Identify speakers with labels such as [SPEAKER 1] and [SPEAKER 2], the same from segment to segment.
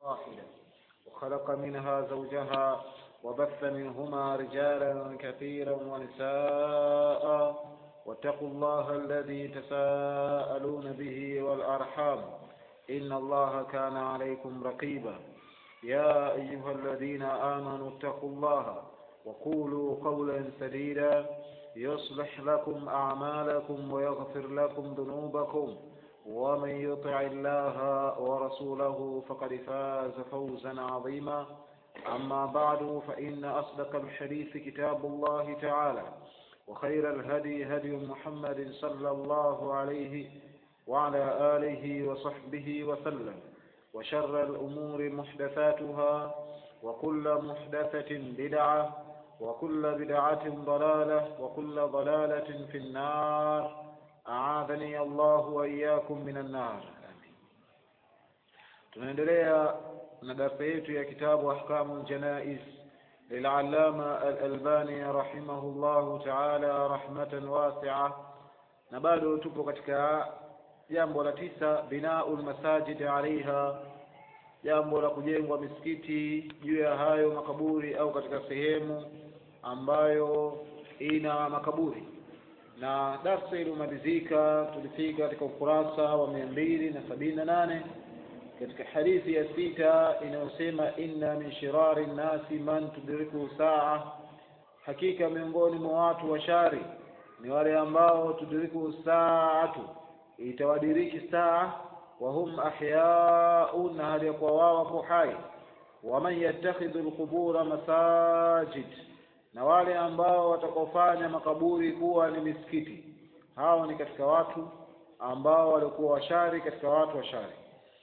[SPEAKER 1] واحدة وخلق منها زوجها وبث منهما رجالا كثيرا ونساء واتقوا الله الذي تساءلون به والأرحام إن الله كان عليكم رقيبا يا أيها الذين آمنوا اتقوا الله وقولوا قولا سديدا يصلح لكم أعمالكم ويغفر لكم ذنوبكم ومن يطع الله ورسوله فقد فاز فوزا عظيما أما بعد فإن أصدق الحديث كتاب الله تعالى وخير الهدي هدي محمد صلى الله عليه وعلى آله وصحبه وسلم وشر الأمور محدثاتها وكل محدثة بدعة وكل بدعة ضلالة وكل ضلالة في النار أعاذني الله وإياكم من النار آمين tunaendelea na darsa yetu ya kitabu ahkamu ljanais lilallama alalbani rahimahullahu taala rahmatan wasia na bado tupo katika jambo la tisa binau lmasajid alaiha jambo la kujengwa misikiti juu ya hayo makaburi au katika sehemu ambayo ina makaburi na darsa iliyomalizika tulifika katika ukurasa wa mia mbili na sabini na nane katika hadithi ya sita inayosema inna min shirari nnasi man tudriku saa hakika miongoni mwa watu wa shari ni wale ambao tudriku saatu itawadiriki saa wahum ahyaun na hali ya kuwa wao wapo hai waman yattakhidhu lqubura masajid na wale ambao watakaofanya makaburi kuwa ni misikiti hao ni katika watu ambao walikuwa washari katika watu washari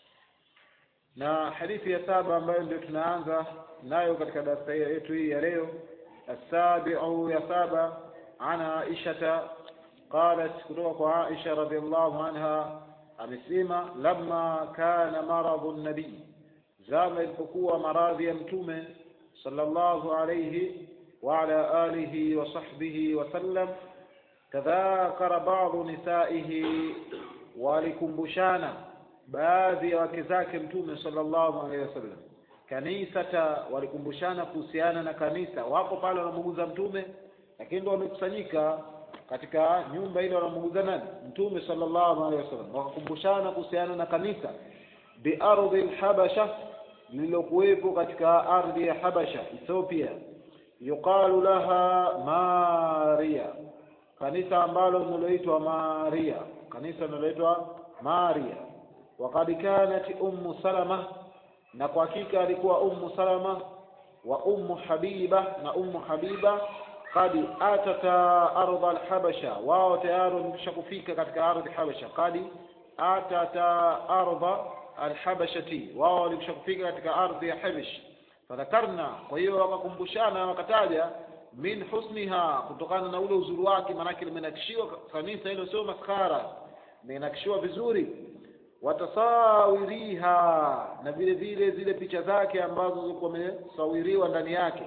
[SPEAKER 1] na hadithi ya saba ambayo ndio tunaanza nayo katika darasa yetu hii ya leo asabiu ya saba an aishata qalat kutoka kwa aisha radiallahu anha amesema lamma kana maradhu nabii zama ilipokuwa maradhi ya mtume sallallahu alayhi وعلى آله وصحبه وسلم تذاكر بعض نسائه ولكمبشانا baadhi ya wake zake mtume sallallahu alaihi wasallam kanisata walikumbushana kuhusiana na kanisa wapo pale wanamuguza mtume lakini ndo wamekusanyika katika nyumba ile wanamuguza nani mtume sallallahu alaihi wasallam wakakumbushana kuhusiana na kanisa biardhi lhabasha lililokuwepo katika ardhi ya habasha ethiopia yuqalu laha maria kanisa ambalo linaloitwa maria kanisa linaloitwa maria wakad kanat ummu salama na kwa hakika alikuwa ummu salama wa ummu habiba na ummu habiba kad atata ardha alhabasha wao tayari wamekisha kufika katika ardhi habasha kad atata ardha alhabashati wao walikisha kufika katika ardhi ya habash fadhakarna kwa hiyo wakakumbushana wakataja min husniha kutokana na ule uzuri wake maanake limenakishiwa kanisa hilo sio maskara limenakishiwa vizuri watasawiriha na vile vile zile picha zake ambazo zilikuwa wamesawiriwa ndani yake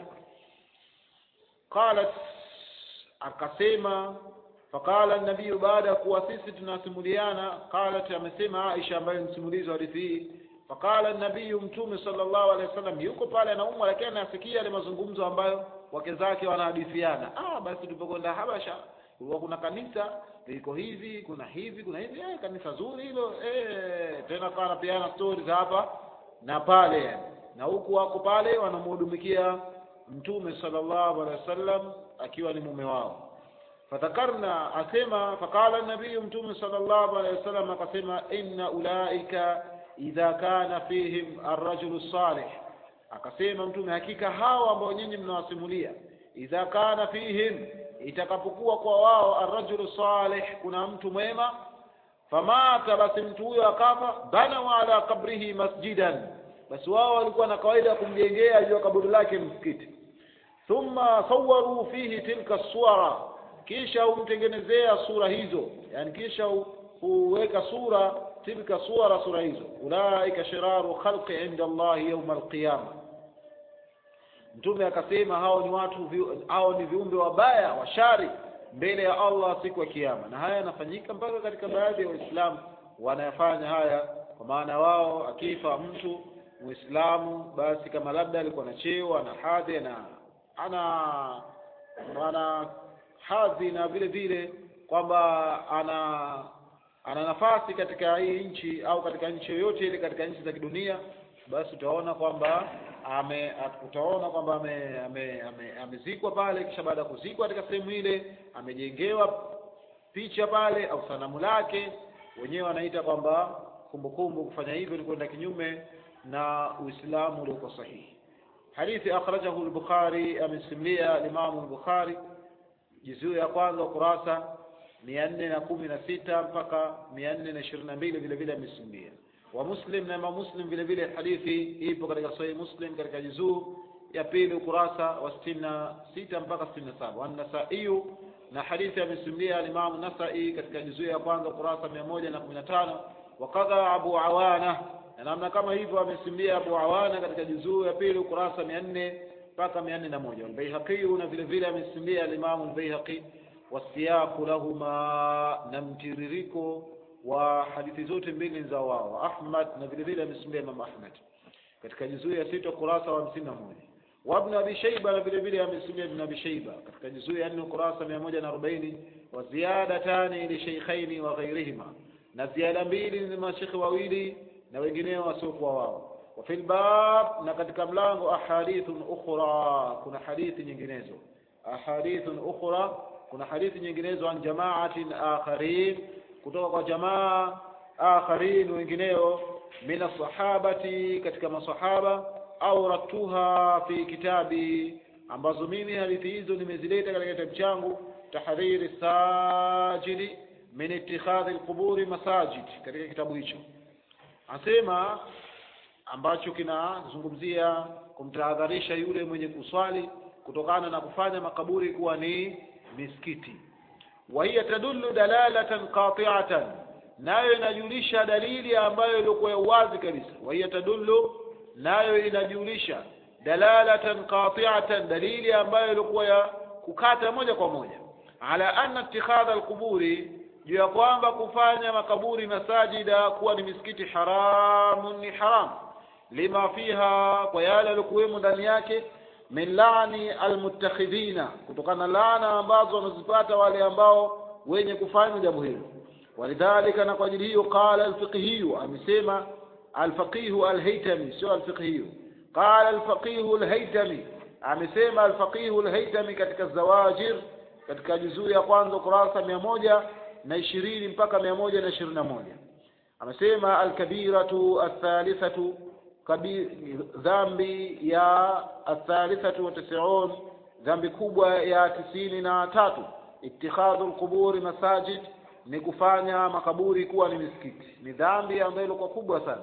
[SPEAKER 1] qalat akasema faqala nabiyu baada ya kuwa sisi tunasimuliana qalat amesema aisha ambaye msimulizi wa hadithi hii faqala nabiyu mtume sallallahu alaihi wasallam yuko pale anaumwa lakini anasikia yale mazungumzo ambayo wake zake wanahadithiana ah basi tulipokwenda habasha kulikuwa kuna kanisa liko hivi kuna hivi kuna hivi eh, kanisa zuri hilo eh, tena kawa napeana stori za hapa na pale na huku wako pale wanamhudumikia mtume sallallahu alaihi wasallam akiwa ni mume wao fadhakarna asema faqala nabiyu mtume sallallahu alaihi wasallam akasema inna ulaika idha kana fihim arrajulu salih akasema mtume hakika hawa ambao nyinyi mnawasimulia idha kana fihim itakapokuwa kwa wao arrajulu salih kuna mtu mwema famata basi mtu huyo akafa banau ala qabrihi masjidan basi wao walikuwa na kawaida ya kumjengea juu ya kaburi lake msikiti thumma sawaru fihi tilka suwara kisha humtengenezea sura hizo yani kisha huweka sura tilka suwara sura hizo ulaika shiraru khalqi inda allahi yauma alqiyama mtume akasema hao ni watu hao ni viumbe wabaya washari mbele ya Allah siku ya kiyama na haya yanafanyika mpaka katika baadhi ya waislamu wanayafanya haya kwa maana wao akifa mtu Muislamu, basi kama labda alikuwa na cheo, ana hadhi, ana ana ana hadhi na vile vile kwamba ana ana nafasi katika hii nchi au katika nchi yoyote ile katika nchi za kidunia, basi utaona kwamba ame utaona kwamba ame, ame, ame, amezikwa pale, kisha baada ya kuzikwa katika sehemu ile amejengewa picha pale au sanamu lake, wenyewe wanaita kwamba kumbukumbu. Kufanya hivyo ni kwenda kinyume na Uislamu uliokuwa sahihi. Hadithi akhrajahu al-Bukhari, amesimulia Imamu al-Bukhari juzuu ya kwanza ukurasa mia nne na kumi na sita mpaka mia nne na ishirini na mbili vile vile amesimulia wa Muslim na Imam Muslim vile vile hadithi ipo katika Sahih Muslim katika juzuu ya pili ukurasa wa sitini na sita mpaka sitini na saba Wanasaiyu na hadithi amesimulia Imam Nasai katika juzuu ya kwanza ukurasa mia moja na kumi na tano wakadha Abu Awana na namna kama hivyo amesimulia Abu Awana katika juzuu ya pili ukurasa mia nne mpaka mia nne na moja Albaihaqi na vile vile amesimulia Alimamu Albaihaqi wasiyaqu lahuma na mtiririko wa hadithi zote mbili za wao Ahmad na vile vile amesimulia Imam Ahmad katika juzuu ya sita ukurasa wa hamsini na moja wa Ibn Abi Shayba na vile vile amesimulia Ibn Abi Shayba katika juzuu ya nne ukurasa mia moja na arobaini wa ziyadatani li shaykhaini wa ghairihima na ziada mbili ni mashekhi wawili na wengineo wasiokuwa wao wa fil bab na katika mlango ahadithun ukhra kuna hadithi nyinginezo ahadithun ukhra kuna hadithi nyinginezo an jamaatin akharin kutoka kwa jamaa akharin wengineo min sahabati katika masahaba au ratuha fi kitabi ambazo mimi hadithi hizo nimezileta katika kitabu changu tahdhiri sajidi min ittikhadhi alquburi masajid katika kitabu hicho anasema ambacho kinazungumzia kumtahadharisha yule mwenye kuswali kutokana na kufanya makaburi kuwa ni misikiti wa hiya tadullu dalalatan qati'atan nayo inajulisha dalili ambayo ilikuwa ya uwazi kabisa wa hiya tadullu nayo inajulisha dalalatan qati'atan dalili ambayo ilikuwa ya kukata moja kwa moja ala anna ittikhadha alquburi juu ya kwamba kufanya makaburi masajida kuwa ni misikiti haramun ni haram lima fiha kwa yale yaliokuwemo ndani yake min laani almuttakhidhina kutokana na laana ambazo wanazipata wale ambao wenye kufanya jambo hilo walidhalika na kwa ajili hiyo qala alfiqhiyu amesema alfaqihu alhaytami sio alfiqhiyu qala alfaqihu alhaytami amesema alfaqihu alhaytami katika zawajir katika juzuu ya kwanza ukurasa mia moja na ishirini mpaka mia moja na ishirini na moja amesema alkabiratu athalithatu dhambi ya athalithatu wa tisiun dhambi kubwa ya tisini na tatu ittikhadhu lquburi masajid ni kufanya makaburi kuwa ni misikiti ni dhambi ambayo ilikuwa kubwa sana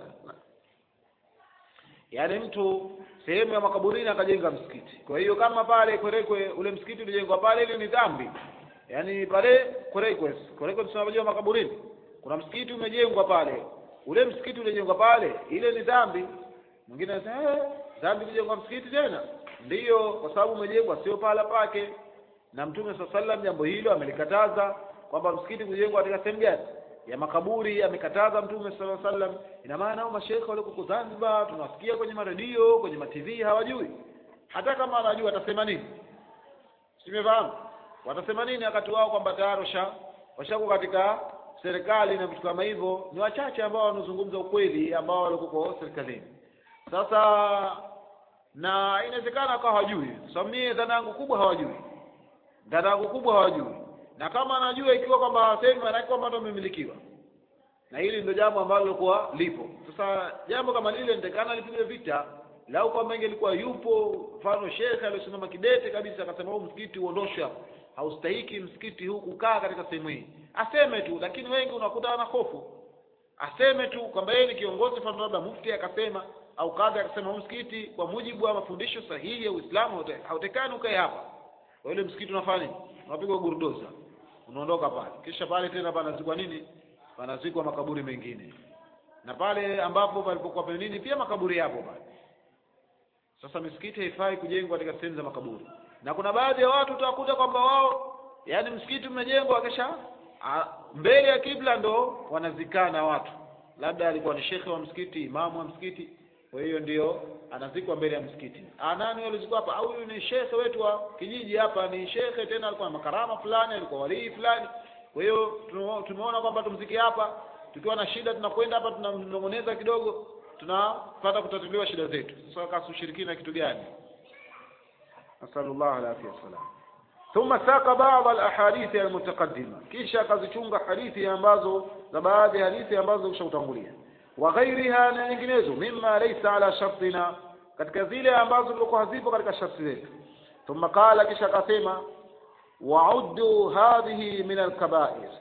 [SPEAKER 1] yaani mtu sehemu ya makaburini akajenga msikiti kwa hiyo kama pale kwerekwe ule msikiti ulijengwa pale ile ni dhambi yaani pale kwerekwe kwerekwe tunajua makaburini kuna msikiti umejengwa pale ule msikiti ulijengwa pale ile ni dhambi mwingine anasema eh dhambi kujengwa msikiti tena ndiyo kwa sababu umejengwa sio pahala pake na mtume saa sallam jambo hilo amelikataza kwamba msikiti kujengwa katika sehemu gani ya makaburi amekataza mtume sala sallam ina maana hao mashekhe walioko Zanzibar tunawasikia kwenye maredio kwenye matv hawajui hata kama anajua atasema nini simefahamu watasema nini wakati wao kwamba tayari washa washako katika serikali na vitu kama hivyo ni wachache ambao wanazungumza ukweli ambao walikuwa serikalini sasa na inawezekana akawa hawajui sababu mie dhana yangu kubwa hawajui dhana yangu kubwa hawajui na kama anajua ikiwa kwamba hawasemi maanake kwamba ndo amemilikiwa na hili ndio jambo ambalo lilikuwa lipo sasa jambo kama lile nitakana lipigwe vita lau kwamba ingelikuwa yupo mfano shekhe aliyosimama kidete kabisa akasema huu msikiti uondoshwe hapo haustahiki msikiti huu kukaa katika sehemu hii aseme tu lakini wengi unakuta ana hofu aseme tu kwamba yeye ni kiongozi mfano labda mufti akasema au kadhi akasema huu msikiti kwa mujibu wa mafundisho sahihi ya Uislamu hautekani ukae hapa kwa ile msikiti unafanya nini unapigwa gurdoza unaondoka pale kisha pale tena panazikwa nini panazikwa makaburi mengine na pale ambapo palipokuwa pale nini pia makaburi yapo pale sasa misikiti haifai kujengwa katika sehemu za makaburi na kuna baadhi ya watu utawakuta kwamba wao yani msikiti umejengwa kisha mbele ya kibla ndo wanazikana watu labda alikuwa ni shekhe wa msikiti imamu wa msikiti kwa hiyo ndio anazikwa mbele ya msikiti ah nani alizikwa hapa au huyu ni shekhe wetu wa kijiji hapa ni shekhe tena alikuwa na makarama fulani alikuwa walii fulani kwa hiyo tumo- tumeona kwamba tumzike hapa tukiwa na shida tunakwenda hapa tunamnong'oneza kidogo tunapata kutatuliwa shida zetu sasa kasi ushirikina kitu gani nasallallahu alaihi wasallam ثم ساق بعض الاحاديث المتقدمه kisha akazichunga hadithi ambazo za baadhi ya hadithi ambazo zimeshatangulia wa ghairiha na nyinginezo mimma laysa ala shartina katika zile ambazo zilikuwa hazipo katika sharti zetu thumma qala kisha akasema wa'uddu hadhihi min al-kaba'ir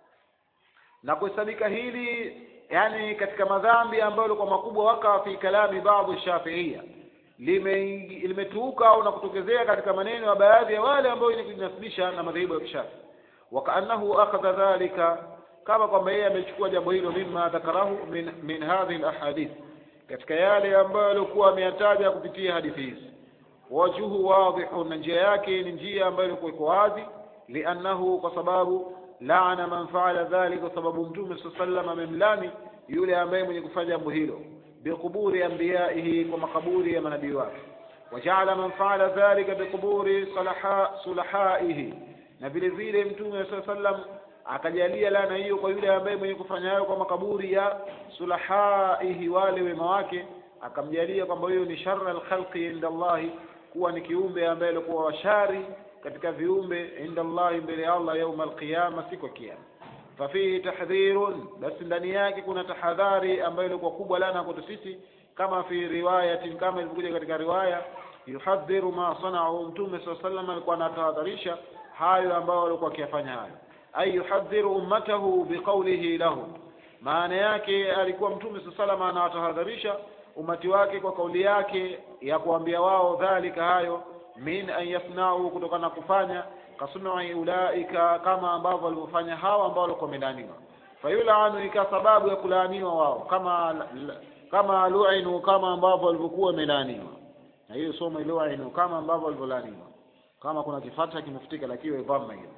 [SPEAKER 1] na kuhesabika hili yani katika madhambi ambayo yalikuwa makubwa waka fi kalami baadhi shafiia limeingi- limetuuka au na kutokezea katika maneno ya baadhi ya wale ambao ni kujinasibisha na madhehebu ya kishafi wakaannahu akhadha dhalika kama kwamba yeye amechukua jambo hilo mimma dhakarahu min, min hadhihi alahadith katika yale ambayo alikuwa ameyataja kupitia hadithi hizi wajuhu wadhihu na njia yake ni njia ambayo ilikuwa iko wazi liannahu kwa sababu laana man faala dhalik kwa sababu mtume saa sallam amemlani yule ambaye mwenye kufanya jambo hilo biquburi anbiyaihi kwa makaburi ya manabii wake wajaala man faala dhalika biquburi salaha sulahaihi na vile vile mtume saa sallam akajalia laana hiyo kwa yule ambaye mwenye kufanya hayo kwa makaburi ya sulahaihi wale wema wake akamjalia kwamba huyo ni sharra alkhalqi inda Allahi kuwa ni kiumbe ambaye alikuwa washari katika viumbe inda Allahi mbele ya Allah yauma alqiyama siku ya kiyama fafihi tahdhirun basi ndani yake kuna tahadhari ambayo ilikuwa kubwa lana kwetu sisi kama fi riwayatin kama ilivyokuja katika riwaya yuhadhiru ma sanau mtume saa sallam alikuwa anatahadharisha hayo ambayo walikuwa wakiyafanya hayo ay yuhadhiru ummatahu biqaulihi lahum maana yake alikuwa mtume saa salam anawatahadharisha umati wake kwa kauli yake ya kuambia wao dhalika hayo min an yasnau kutokana na kufanya kasunui ulaika kama ambavyo walivyofanya hawa ambao walikuwa wamelaaniwa fayulanu ikawa sababu ya kulaaniwa wao kama kama lu'inu kama ambavyo walivyokuwa wamelaaniwa na hiyo somo lu'inu kama ambavyo walivyolaaniwa kama kuna kifata kimefutika lakini dhamma hiyo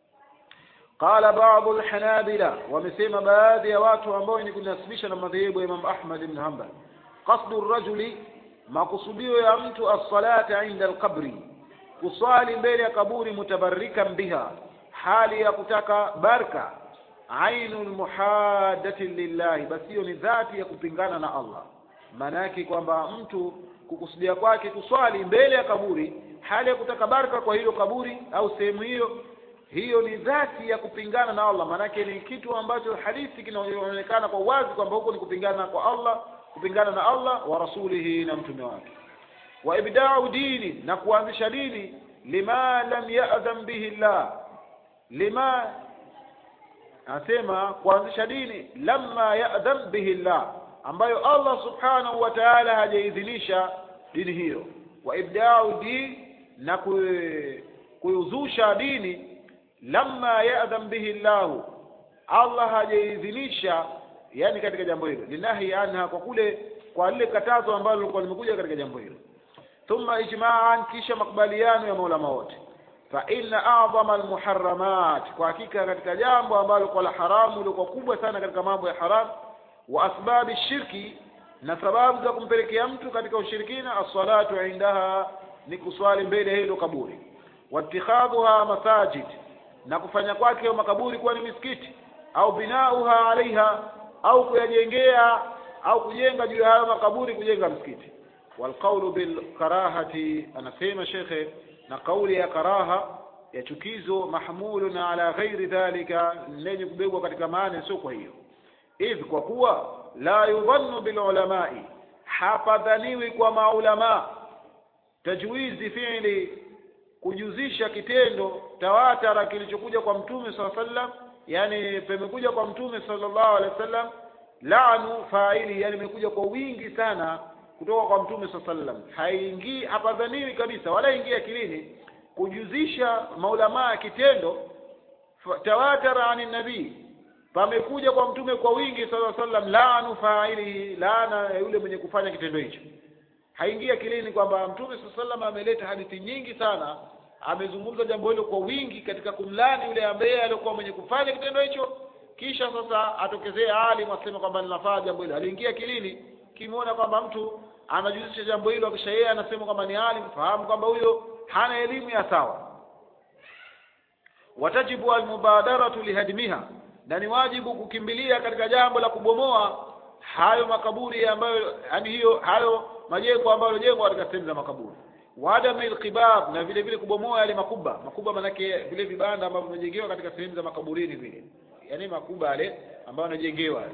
[SPEAKER 1] qala baadhi alhanabila wamesema baadhi ya watu ambao ni kunasibisha na madhehebu ya Imam Ahmad ibn Hanbal qasdu rajuli makusudio ya mtu as-salata inda al-qabri kuswali mbele ya kaburi mutabarrikan biha hali ya kutaka baraka ainul muhaddati lillahi basi hiyo ni dhati ya kupingana na Allah maana yake kwamba mtu kukusudia kwake kuswali mbele ya kaburi hali ya kutaka baraka kwa hilo kaburi au sehemu hiyo hiyo ni dhati ya kupingana na Allah maanake ni kitu ambacho hadithi kinaonekana kwa wazi kwamba huko ni kupingana kwa Allah kupingana na Allah wa rasulihi na mtume wake wa ibda'u dini na kuanzisha dini lima lam ya'dhan bihi Allah lima anasema kuanzisha dini lamma ya'dhan bihi Allah ambayo Allah subhanahu wa ta'ala hajaidhinisha dini hiyo wa ibda'u dini na kuizusha dini lamma ya'dhan bihi Allah Allah hajaidhinisha yani katika jambo hilo linahi anha kwa kule kwa lile katazo ambalo lilikuwa limekuja katika jambo hilo thumma ijma'an kisha makubaliano ya maulama wote fa inna a'zama almuharramat kwa hakika katika jambo ambalo kwa la haramu lilikuwa kubwa sana katika mambo ya haram wa asbabi shirki na sababu za kumpelekea mtu katika ushirikina as-salatu indaha ni kuswali mbele ya hilo kaburi wattikhadhuha masajid na kufanya kwake makaburi kuwa ni misikiti au binauha alaiha au kuyajengea au kujenga juu ya hayo makaburi kujenga msikiti walqaulu bilkarahati anasema shekhe na kauli ya karaha ya chukizo mahmulun ala ghairi dhalika lenye kubebwa katika maana sio kwa hiyo idh kwa kuwa la yudhannu bilulamai hapadhaniwi kwa maulama tajwizi fi'li kujuzisha kitendo tawatara kilichokuja kwa mtume saa sallam yani pemekuja kwa mtume sallallahu alaihi wasallam laanu faili yani imekuja kwa wingi sana kutoka kwa mtume saa sallam haingii hapadhaniwi kabisa wala ingia akilini kujuzisha maulamaa kitendo tawatara ani nabii pamekuja kwa mtume kwa wingi sallallahu alaihi wasallam laanu faili laana ya yule mwenye kufanya kitendo hicho haingii akilini kwamba mtume saa sallam ameleta hadithi nyingi sana amezungumza jambo hilo kwa wingi katika kumlani yule ambaye alikuwa mwenye kufanya kitendo hicho kisha sasa atokezee alim aseme kwamba ninafaa jambo hilo aliingia akilini kimuona kwamba mtu anajihusisha jambo hilo kisha yeye anasema kwamba ni alim fahamu kwamba huyo hana elimu ya sawa watajibu almubadaratu lihadmiha na ni wajibu kukimbilia katika jambo la kubomoa hayo makaburi ambayo yani hiyo hayo majengo ambayo yaliyojengwa katika sehemu za makaburi waadami alqibab na vile vile kubomoa yale makuba makuba manake vile vibanda ambavyo vimejengewa katika sehemu za makaburini vile yani makuba yale ambayo yanajengewa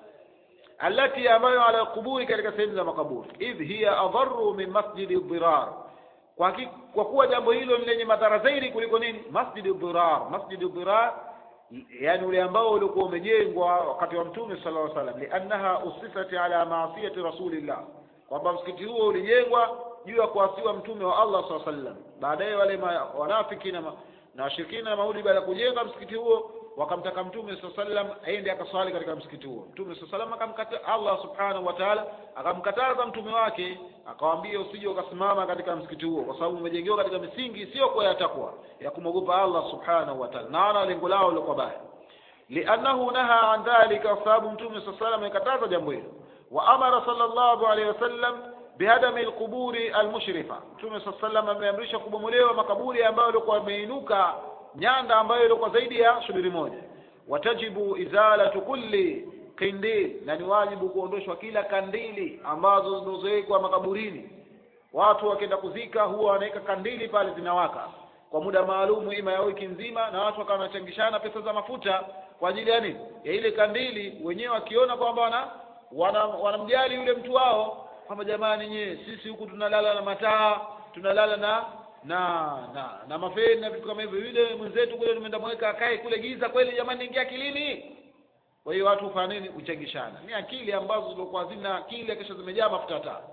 [SPEAKER 1] alati ambayo ala kuburi katika sehemu za makaburi idh hiya adharu min masjidi dhirar kwa, ki, kwa kuwa jambo hilo ni lenye madhara zaidi kuliko nini masjidi dhirar masjidi dhirar yani ule ambao ulikuwa umejengwa wakati wa mtume sallallahu alaihi wasallam liannaha usifat ala maasiyati rasulillah kwamba msikiti huo ulijengwa juu ya kuasiwa mtume wa Allah sallallahu alaihi wasallam baadaye wale wanafiki na na washirikina na maudi baada ya kujenga msikiti huo wakamtaka mtume sallallahu alaihi wasallam aende akaswali katika msikiti huo mtume sallallahu alaihi wasallam akamkata Allah subhanahu wa ta'ala akamkataza mtume wake akawaambia usije ukasimama katika msikiti huo kwa sababu umejengewa katika misingi sio kwa ya takwa ya kumwogopa Allah subhanahu wa ta'ala na wana lengo lao lilikuwa baya li'annahu naha an dhalika kwa sababu mtume sallallahu alaihi wasallam amekataza jambo hilo wa amara sallallahu alaihi wasallam bihadami alquburi almushrifa mtume sallallahu alaihi wasallam ameamrisha kubomolewa makaburi ambayo yalikuwa yameinuka nyanda ambayo ilikuwa zaidi ya shubiri moja watajibu izalatu kulli kindil na ni wajibu kuondoshwa kila kandili ambazo zinazowekwa makaburini watu wakienda kuzika huwa wanaweka kandili pale zinawaka kwa muda maalumu ima ya wiki nzima na watu wakawa wanachangishana pesa za mafuta kwa ajili ya nini ya ile kandili wenyewe wakiona kwamba wana wanamjali wana yule mtu wao kwamba jamani nyie sisi huku tunalala na mataa tunalala na na na na mafeni na vitu kama hivyo yule mwenzetu kule tumeenda mweka akae kule giza kweli jamani ingia akilini kwa hiyo watu hufanya nini uchangishana ni akili ambazo zilikuwa hazina akili kisha zimejaa mafuta taa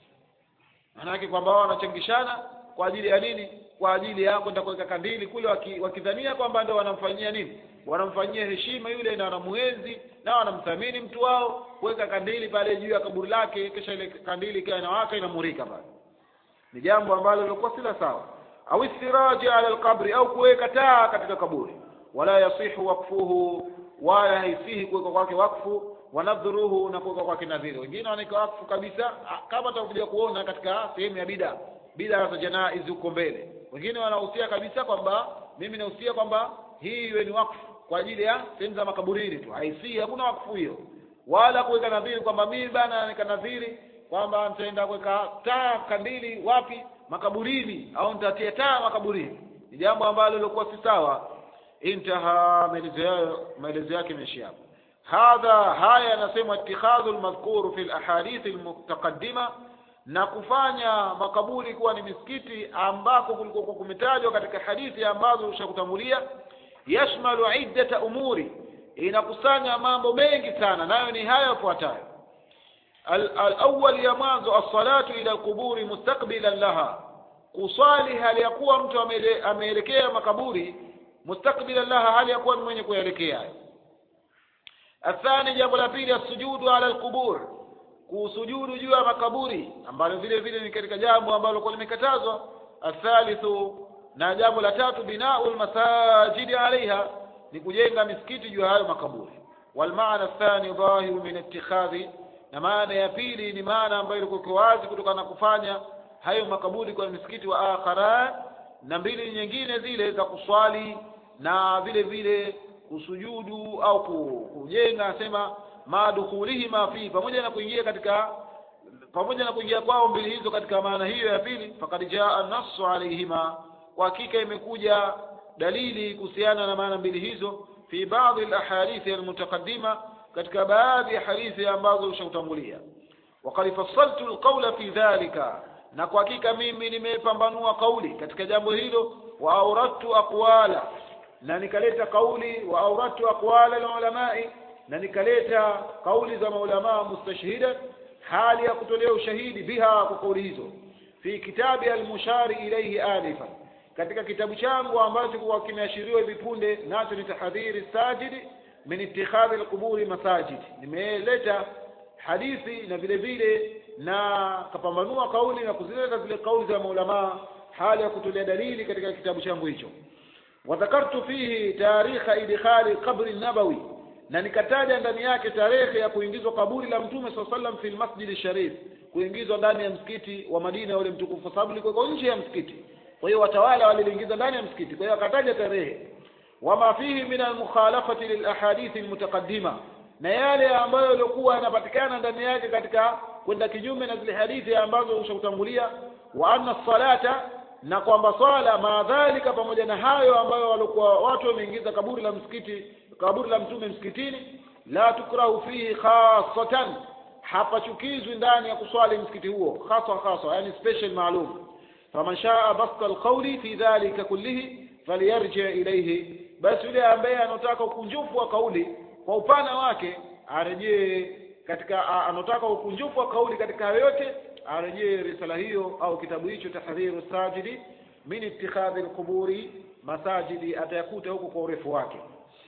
[SPEAKER 1] maanake kwamba wao wanachangishana kwa ajili ya nini kwa ajili ya kwenda kuweka kandili kule wakidhania waki kwamba ndio wanamfanyia nini wanamfanyia heshima yule na wanamuenzi na wanamthamini mtu wao kuweka kandili pale juu ya kaburi lake kisha ile kandili ikiwa inawaka inamurika pale ni jambo ambalo lilikuwa sila sawa au istiraji ala alqabri au kuweka taa katika kaburi wala yasihu wakfuhu wala haisihi kuweka kwake wakfu wanadhuruhu na kuweka kwake nadhiri wengine wanaweka wakfu kabisa kama tutakuja kuona katika sehemu ya bida bida za janaizi huko mbele wengine wanahusia kabisa kwamba mimi nahusia kwamba hii iwe ni wakfu kwa ajili ya sehemu za makaburini tu haisihi hakuna wakfu hiyo wala kuweka nadhiri kwamba mimi bana nika nadhiri kwamba nitaenda kuweka taa kandili wapi makaburini au nitatia taa makaburini ni jambo ambalo lilikuwa si sawa intaha maelezo yake imeishia hapo hadha haya yanasema ittikhadhu almadhkuru fi alahadith almutaqaddima na kufanya makaburi kuwa ni misikiti ambako kulikuwa kumetajwa katika hadithi ambazo ushakutambulia yashmalu iddata umuri inakusanya mambo mengi sana nayo ni haya yafuatayo الأول ya mwanzo الصلاة إلى القبور مستقبلا لها kuswali hali ya kuwa mtu ameelekea makaburi mustakbilan laha hali ya kuwa ni mwenye kuelekea athani jambo la pili asujudu ala alqubur kusujudu juu ya makaburi ambalo vile vile ni katika jambo ambalo kwa limekatazwa athalithu na jambo la tatu binau lmasajidi alaiha ni kujenga misikiti juu ya hayo makaburi walmaana athani dhahiru min ittikhadhi na maana ya pili ni maana ambayo ilikuwa wazi kutokana na kufanya hayo makaburi kwa misikiti wa akharan na mbili nyingine zile za kuswali na vile vile kusujudu au kujenga asema madukhulihima fi pamoja na kuingia katika pamoja na kuingia kwao mbili hizo katika maana hiyo ya pili fakad jaa nassu alaihima kwa hakika imekuja dalili kuhusiana na maana mbili hizo fi baadhi alahadithi almutaqaddima katika baadhi ya hadithi ambazo ushautangulia waqad fassaltu alqawla fi dhalika na kwa hakika mimi nimepambanua kauli katika jambo hilo wa auradtu aqwala na nikaleta kauli wa auradtu aqwala alulamai na nikaleta kauli za maulamaa mustashhida hali ya kutolea ushahidi biha kwa kauli hizo fi kitabi almushari ilayhi alifa katika kitabu changu ambacho kwa kimeashiriwa hivi punde nacho ni tahadhiri sajidi min ittikhadhi alquburi masajid nimeleta hadithi na vile vile na kapambanua kauli na kuzileta zile kauli za maulamaa hali ya kutolea dalili katika kitabu changu hicho wadhakartu fihi tarikha idkhali qabri nabawi na nikataja ndani yake tarehe ya kuingizwa kaburi la mtume saa sallam fi lmasjidi sharif kuingizwa ndani ya msikiti wa Madina ule mtukufu kwa sababu liko nje ya msikiti kwa hiyo watawala waliliingiza ndani ya msikiti kwa hiyo akataja tarehe wama fihi min almukhalafati lilahadithi almutaqaddima na yale ambayo yalikuwa yanapatikana ndani yake katika kwenda kinyume na zile hadithi ambazo ushakutangulia wa anna salata na kwamba swala maadhalika pamoja na hayo ambayo walikuwa watu wameingiza kaburi la msikiti kaburi la mtume msikitini la tukrahu fihi khasatan hapachukizwi ndani ya kuswali msikiti huo hasa hasa yani special maalum faman shaa basta alqawli fi dhalika kullihi falyarji ilayhi basi yule ambaye anataka ukunjufu wa kauli kwa upana wake arejee katika anataka ukunjufu wa kauli katika hayo yote arejee risala hiyo au kitabu hicho tahdhiru sajidi min ittikhadhi alquburi masajidi atayakuta huko kwa urefu wake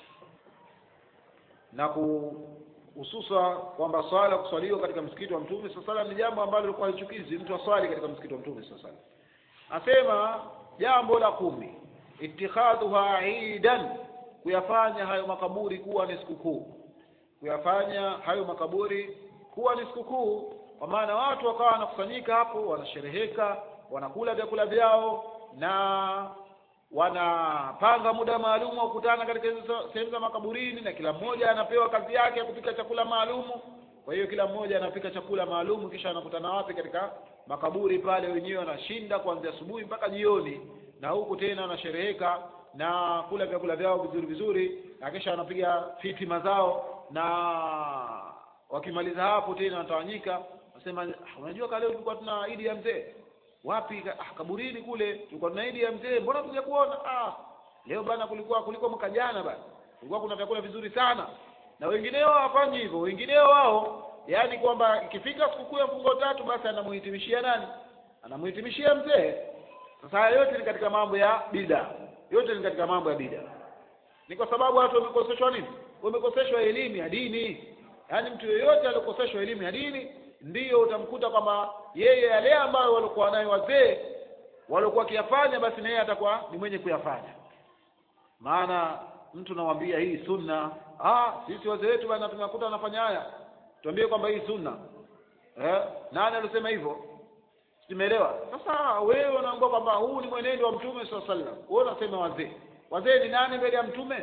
[SPEAKER 1] na kuhususa kwamba swala kuswaliwa katika msikiti wa mtume saa salam ni jambo ambalo lilikuwa halichukizi mtu aswali katika msikiti wa mtume saa salam asema jambo la kumi ittikhadhuha idan kuyafanya hayo makaburi kuwa ni sikukuu kuyafanya hayo makaburi kuwa ni sikukuu kwa maana watu wakawa wanakusanyika hapo wanashereheka wanakula vyakula vyao na wanapanga muda maalum wa kukutana katika hizo sehemu za makaburini na kila mmoja anapewa kazi yake ya kupika chakula maalumu kwa hiyo kila mmoja anapika chakula maalumu kisha anakutana wapi katika makaburi pale wenyewe wanashinda kuanzia asubuhi mpaka jioni na huku tena wanashereheka na kula vyakula vyao vizuri vizuri na kisha wanapiga fitima zao na wakimaliza hapo tena wanatawanyika nasema unajua ka leo tulikuwa tuna idi ya mzee wapi ah, kaburini kule tulikuwa tuna idi ya mzee mbona tuja kuona ah leo bana kulikuwa kuliko mwaka jana bana kulikuwa kuna vyakula vizuri sana na wengineo hawafanyi hivyo wengineo wao yaani kwamba ikifika sikukuu ya mfungo tatu basi anamuhitimishia nani anamuhitimishia mzee sasa haya yote ni katika mambo ya bida yote ni katika mambo ya bida ni kwa sababu watu wamekoseshwa nini wamekoseshwa elimu ya dini yaani mtu yeyote aliokoseshwa elimu ya dini ndiyo utamkuta kwamba yeye yale ambayo walikuwa nayo wazee walikuwa wakiyafanya basi na yeye atakuwa ni mwenye kuyafanya maana mtu nawambia hii sunna ah sisi wazee wetu bana tunakuta wanafanya haya tuambie kwamba hii sunna eh nani alisema hivyo simeelewa sasa wewe unaambia kwamba huu ni mwenendo wa mtume saa sallam wewe unasema wazee wazee ni nani mbele ya mtume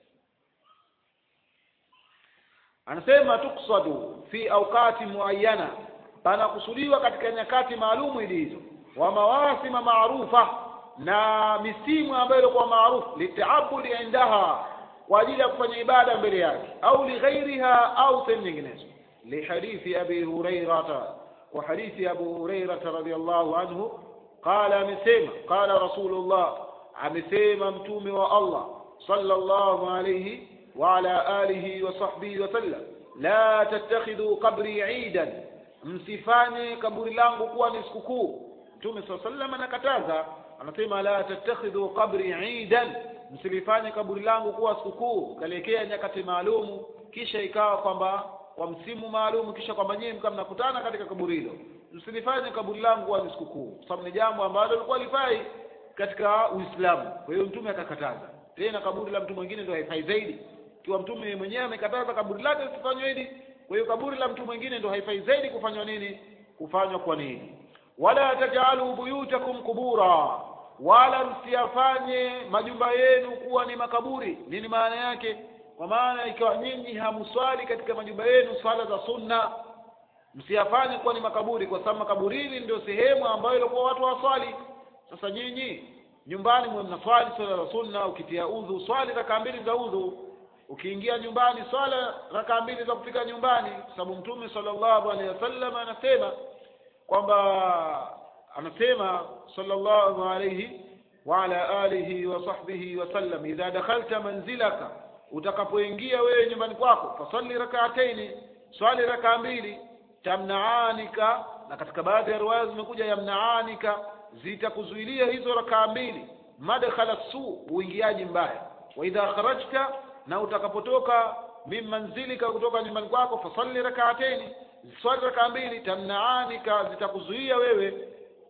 [SPEAKER 1] anasema tuksadu fi awqati muayyana panakusudiwa katika nyakati maalumu ili hizo wa mawasima maarufa na misimu ambayo ilikuwa maarufu litaabudi indaha kwa ajili ya kufanya ibada mbele yake au lighairiha au sehemu nyinginezo lihadithi abi hurairata wa hadithi abu hurairata radhiallahu anhu qala amesema qala rasulullah amesema mtume wa allah sallallahu alayhi وعلى آله وصحبه وسلم لا تتخذوا قبري عيدا msifanye kaburi langu kuwa ni sikukuu mtume saa sallam anakataza anasema la tattakhidhu qabri idan msilifanye kaburi langu kuwa sikukuu kaliekea nyakati maalumu kisha ikawa kwamba kwa msimu maalumu kisha kwamba nyinyi mkaa mnakutana katika kaburi hilo msilifanye kaburi langu kuwa ni sikukuu kwa sababu ni jambo ambalo lilikuwa lifai katika uislamu kwa hiyo mtume akakataza tena kaburi la mtu mwingine ndio haifai zaidi ikiwa mtume mwenyewe amekataza kaburi lake lisifanywe hili kwa hiyo kaburi la mtu mwingine ndio haifai zaidi kufanywa nini kufanywa kwa nini wala tajalu buyutakum kubura wala msiyafanye majumba yenu kuwa ni makaburi nini maana yake kwa maana ikiwa nyinyi hamswali katika majumba yenu swala za sunna msiyafanye kuwa ni makaburi kwa sababu makaburini ndio sehemu ambayo ilikuwa watu waswali sasa nyinyi nyumbani mwe mnaswali swala za sunna ukitia udhu swali rakaa mbili za udhu ukiingia nyumbani swala rakaa mbili za kufika nyumbani kwa sababu mtume sallallahu alaihi wasallam anasema kwamba anasema sallallahu alaihi wa ala alihi wa sahbihi wasallam idha dakhalta manzilaka utakapoingia wewe nyumbani kwako fasalli rak'ataini swali rakaa mbili tamnaanika na katika baadhi ya riwaya zimekuja yamnaanika zitakuzuilia hizo rakaa mbili madkhala su uingiaji mbaya wa idha kharajta na utakapotoka min manzilika kutoka nyumbani kwako fasalli rak'ataini swali rakaa mbili tamnaanika zitakuzuia wewe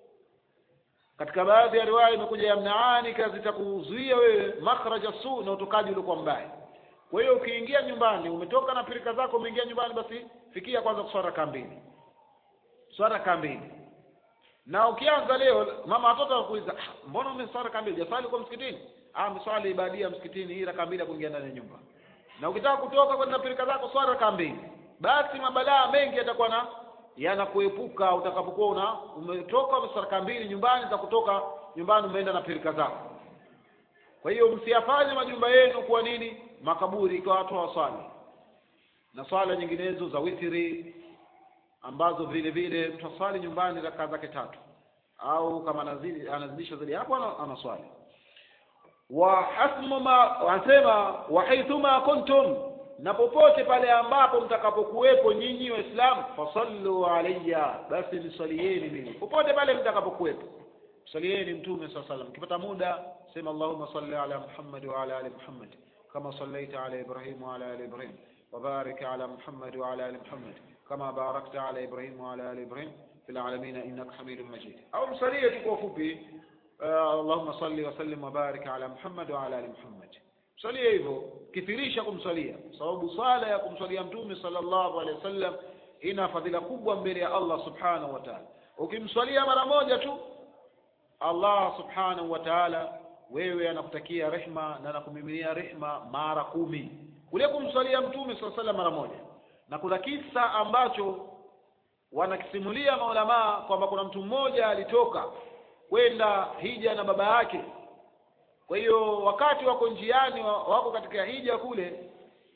[SPEAKER 1] katika baadhi ya riwaya imekuja yamnaanika zitakuzuia wewe makhraja su na utokaji uliokuwa mbaya kwa hiyo ukiingia nyumbani umetoka na pirika zako umeingia nyumbani basi fikia kwanza kuswali rakaa mbili swala raka mbili na ukianza leo mama watoto wanakuuliza "Ah, mbona umeswali raka mbili jaswali kwa msikitini ah mswali ibadia msikitini hii raka mbili ya kuingia ndani ya nyumba na ukitaka kutoka kwenda pilika zako swali raka mbili basi mabalaa mengi yatakuwa na yanakuepuka utakapokuwa una umetoka umeswali raka mbili nyumbani za kutoka nyumbani umeenda na pilika zako kwa hiyo msiyafanye majumba yenu kuwa nini makaburi ikiwa watu hawaswali na swala nyinginezo za witiri ambazo vile vile tutaswali nyumbani rakaa zake tatu au kama anazidi anazidisha zaidi hapo ana- anaswali wa hasmu ma wanasema wa haithuma kuntum na popote pale ambapo mtakapokuwepo nyinyi waislamu fasallu alayya basi nisalieni mimi popote pale mtakapokuwepo msalieni mtume saa salam mkipata muda sema allahumma salli ala muhammad wa ala ali muhammad kama sallaita ala ibrahim wa ala ali ibrahim وبارك على محمد وعلى ال محمد كما باركت على ابراهيم وعلى ال ابراهيم في العالمين انك حميد مجيد او مصليه kwa fupi آه، اللهم صل وسلم وبارك على محمد وعلى ال محمد msalie hivyo kithirisha kumsalia sababu sala ya kumsalia mtume sallallahu alaihi wasallam ina fadhila kubwa mbele ya Allah subhanahu wa ta'ala ukimswalia mara moja tu Allah subhanahu wa ta'ala wewe anakutakia rehma na anakumiminia rehma mara kumi kule kumswalia mtume sallallahu alaihi mara moja na kuna kisa ambacho wanakisimulia maulamaa kwamba kuna mtu mmoja alitoka kwenda hija na baba yake kwa hiyo wakati wako njiani wa- wako katika hija kule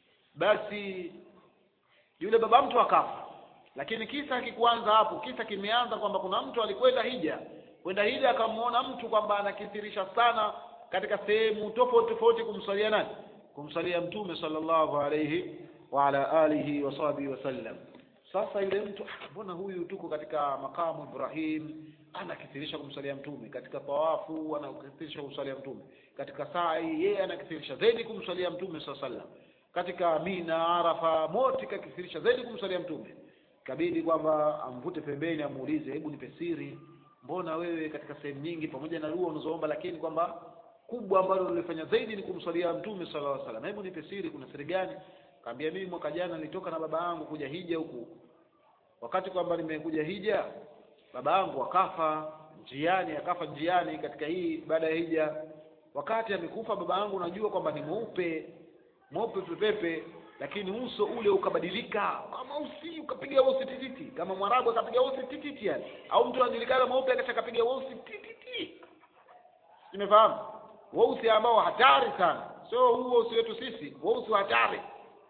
[SPEAKER 1] basi yule baba mtu akafa lakini kisa hakikuanza hapo kisa kimeanza kwamba kuna mtu alikwenda hija kwenda hija akamwona mtu kwamba anakithirisha sana katika sehemu tofauti tofauti kumswalia nani kumswalia mtume sallallahu alayhi wa ala alihi wa sahbihi wasallam sasa yule mtu "Ah, mbona huyu tuko katika makamu Ibrahim anakithirisha kumsalia mtume katika tawafu anakithirisha kumsalia mtume katika sai yeye anakithirisha zaidi kumsalia mtume sallallahu alayhi wasallam katika Mina Arafa mote kakithirisha zaidi kumsalia mtume kabidi kwamba amvute pembeni amuulize hebu nipe siri mbona wewe katika sehemu nyingi pamoja na dua unazoomba lakini kwamba kubwa ambalo ulifanya zaidi ni kumswalia mtume sallallahu alaihi wasallam hebu nipe siri kuna siri gani kaambia mimi mwaka jana nilitoka na baba yangu kuja hija huku wakati kwamba nimekuja hija baba yangu akafa njiani akafa njiani katika hii baada ya hija wakati amekufa baba yangu najua kwamba ni mweupe mweupe pepepe lakini uso ule ukabadilika kama usi ukapiga weusi tititi kama mwarabu akapiga weusi tititi yani au mtu anajulikana mweupe akasha akapiga weusi tititi nimefahamu weusi ambao hatari sana sio huu weusi wetu sisi weusi wa hatari